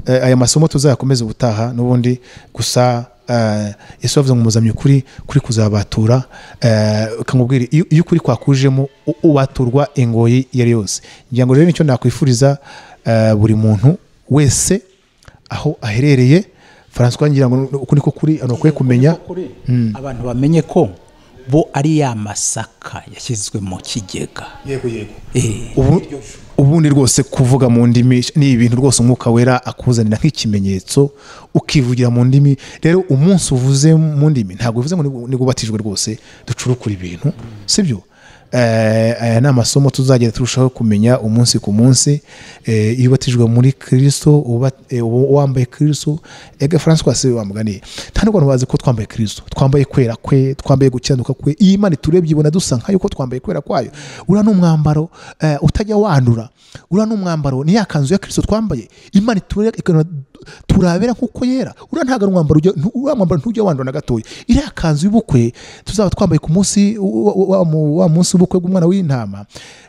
eh, aya masomo tuzayakomeza ubutaha n'ubundi gusa eh, yesu yavuze ngo muzamye ukuri kuri kuzabatura eh, ukamubwira iyo iyo ukuri kwakujemo u- ubaturwa ingoyi iyo ari yose ngira ngo rero nicyo nakwifuriza eh, buri muntu wese aho aherereye François ngira ngo uku niko kuri hano ukwiye kumenya abantu bamenye ko bo ari ya masaka yashyizwe mu kigega yego yego Eh, Ubu- ubundi rwose kuvuga mu ndimi ni ibintu rwose umwuka wera akuzanira nk'ikimenyetso ukivugira mu ndimi rero umunsi uvuze mu ndimi ntabwo bivuze ngo ni- nigubatijwe rwose ducurukura ibintu sibyo Eh, aya ni amasomo tuzagenda turushaho kumenya umunsi ku munsi Eh, iyo ubatijwe muri kirisito uba- eh, uba wambaye kirisito ega francois se wamuganiye nta n'ubwo abantu bazi ko twambaye kirisito twambaye kwera kwe twambaye gukiranuka kwe iyi imana turebye ibona dusa nka yuko twambaye kwera kwayo uriya ni umwambaro eh, utajya wandura uriya ni umwambaro ni ya kanzu ya kirisito twambaye imana iture- ikabona turabera nk'uko yera uriya ntabwo ari umwambaro ujya- ntu- uriya mwambaro ntujya wandura na gatoya iriya kanzu y'ubukwe tuzaba twambaye ku munsi wa- wa- wa mu- wa munsi w'ubukwe bw'umwana w'intama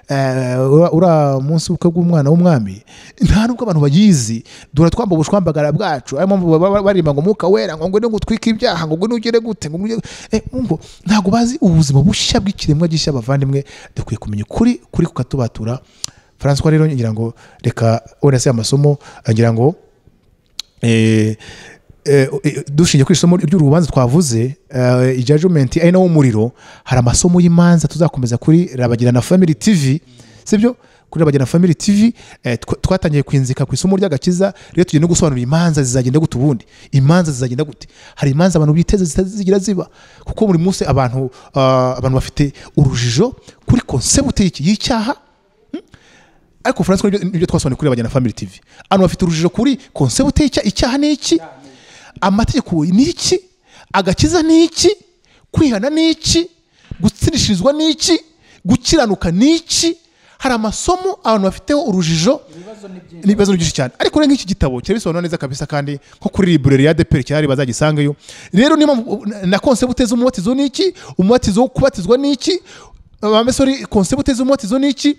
eh, ura- uriya munsi w'ubukwe bw'umwana w'umwami nta nubwo abantu bayizi dore twambaye ubushwambagara bwacu ariyo mpamvu baba baririmba ngo umwuka wera ngo ngwino gutwika ibyaha ngo ngwino ugere gute ngo ngwino eh, mwumva ntabwo bazi ubuzima bushya bw'ikiremwa gishya bavandimwe dukwiye kumenya ukuri kuri kukatubatura François rero ngira ngo reka urese amasomo ngira ngo eh, eh, eh, dushingiye ku isomo ry'urubanza twavuze eh, ijajumenti ari nawo umuriro hari amasomo y'imanza tuzakomeza kuri rabagirana family tv sibyo kuri rabagirana family tv eh, tw- twatangiye kwinzika ku isomo ry'agakiza rero tugiye no gusobanura imanza zizagenda gute ubundi imanza zizagenda gute hari imanza abantu biteze zitazigira ziba kuko buri munsi abantu ah, abantu bafite urujijo kuri konsepti y'iki- y'icyaha ariko Francois nibyo- nibyo twasobanuye kuri abajyana family tv abantu bafite urujijo kuri konsepti y'icya- icyaha ni iki amategeko ni iki agakiza ni iki kwihana ni iki gutsirishirizwa ni iki gukiranuka ni iki hari amasomo abantu bafiteho urujijo ni ibibazo ni byinshi cyane ariko rero nk'iki gitabo kirabisobanura neza kabisa kandi nko kuri library ya deperi cyahari bazagisangeyo rero niyo mpamvu na konsepti z'umubatizo ni iki umubatizo wo kubatizwa ni iki abamesori konsebute z'umwoti zo ni iki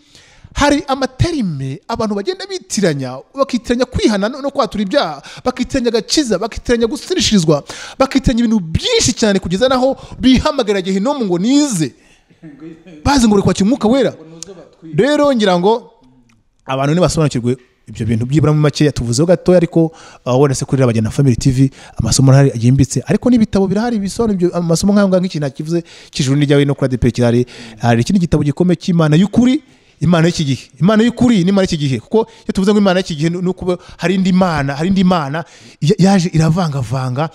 hari amaterime abantu bagenda bitiranya bakitiranya kwihana no no kwatura ibyaha bakitiranya agakiza bakitiranya gusirishirizwa bakitiranya ibintu byinshi cyane kugeza n'aho bihamagarira gehinomu ngo nize bazi ngo uri kwakira umwuka wera rero ngira ngo abantu ntibasobanukirwe ibyo bintu byibura mu makeya tuvuzeho gatoya ariko uh, wese kuri Rabagena Family TV amasomo arahari yimbitse ariko n'ibitabo birahari bisobanura ibyo amasomo nk'ayo ngayo nk'iki ntakivuze cy'ijuru n'iryawe no kuri ADEPR kirahari hari ikindi gitabo gikomeye cy'Imana y'ukuri imana y'iki gihe imana y'ukuri ni imana y'iki gihe kuko iyo tuvuze ngo imana y'iki gihe ni ukuba hari indi mana hari indi mana ya- yaje iravangavanga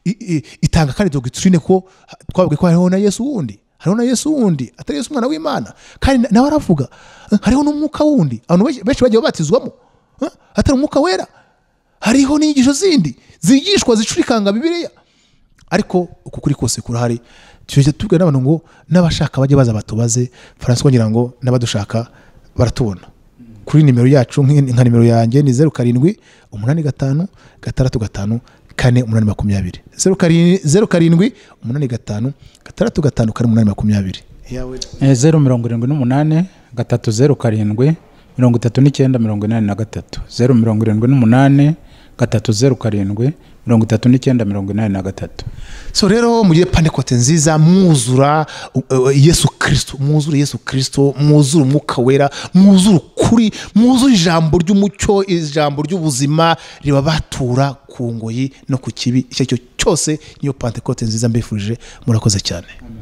i- i- itanga kandi dogitrine ko ha- twavuga ko hariho na yesu wundi hariho na yesu wundi atari yesu umwana w'imana kandi na- nawe aravuga eh, hariho n'umwuka wundi abantu benshi- benshi bagiye babatizwamo eh, atari umwuka wera hariho n'inyigisho zindi zigishwa zicurikanga bibiliya ariko ukukuri kose kurahari tujya tubwira n'abantu ngo n'abashaka bajye baza batubaze faransa ngira ngo n'abadushaka baratubona kuri nimero yacu nk'i- nka nimero yanjye ni zeru karindwi umunani gatanu gatandatu gatanu kane umunani makumyabiri zeru karindwi zeru karindwi umunani gatanu gatandatu gatanu kane umunani makumyabiri Eh, zeru mirongo irindwi n'umunani gatatu zeru karindwi mirongo itatu n'icyenda mirongo inani na gatatu zeru mirongo irindwi n'umunani gatatu zeru karindwi mirongo itatu n'icyenda mirongo inani na gatatu so rero mugire pandekote nziza mwuzura uh, uh, yesu kirisito mwuzure yesu kirisito mwuzure umwuka wera mwuzure ukuri mwuzure ijambo ry'umucyo ijambo ry'ubuzima ribabatura ku ngoyi no ku kibi icyo ari cyo cyose niyo pantekote nziza mbifurije murakoze cyane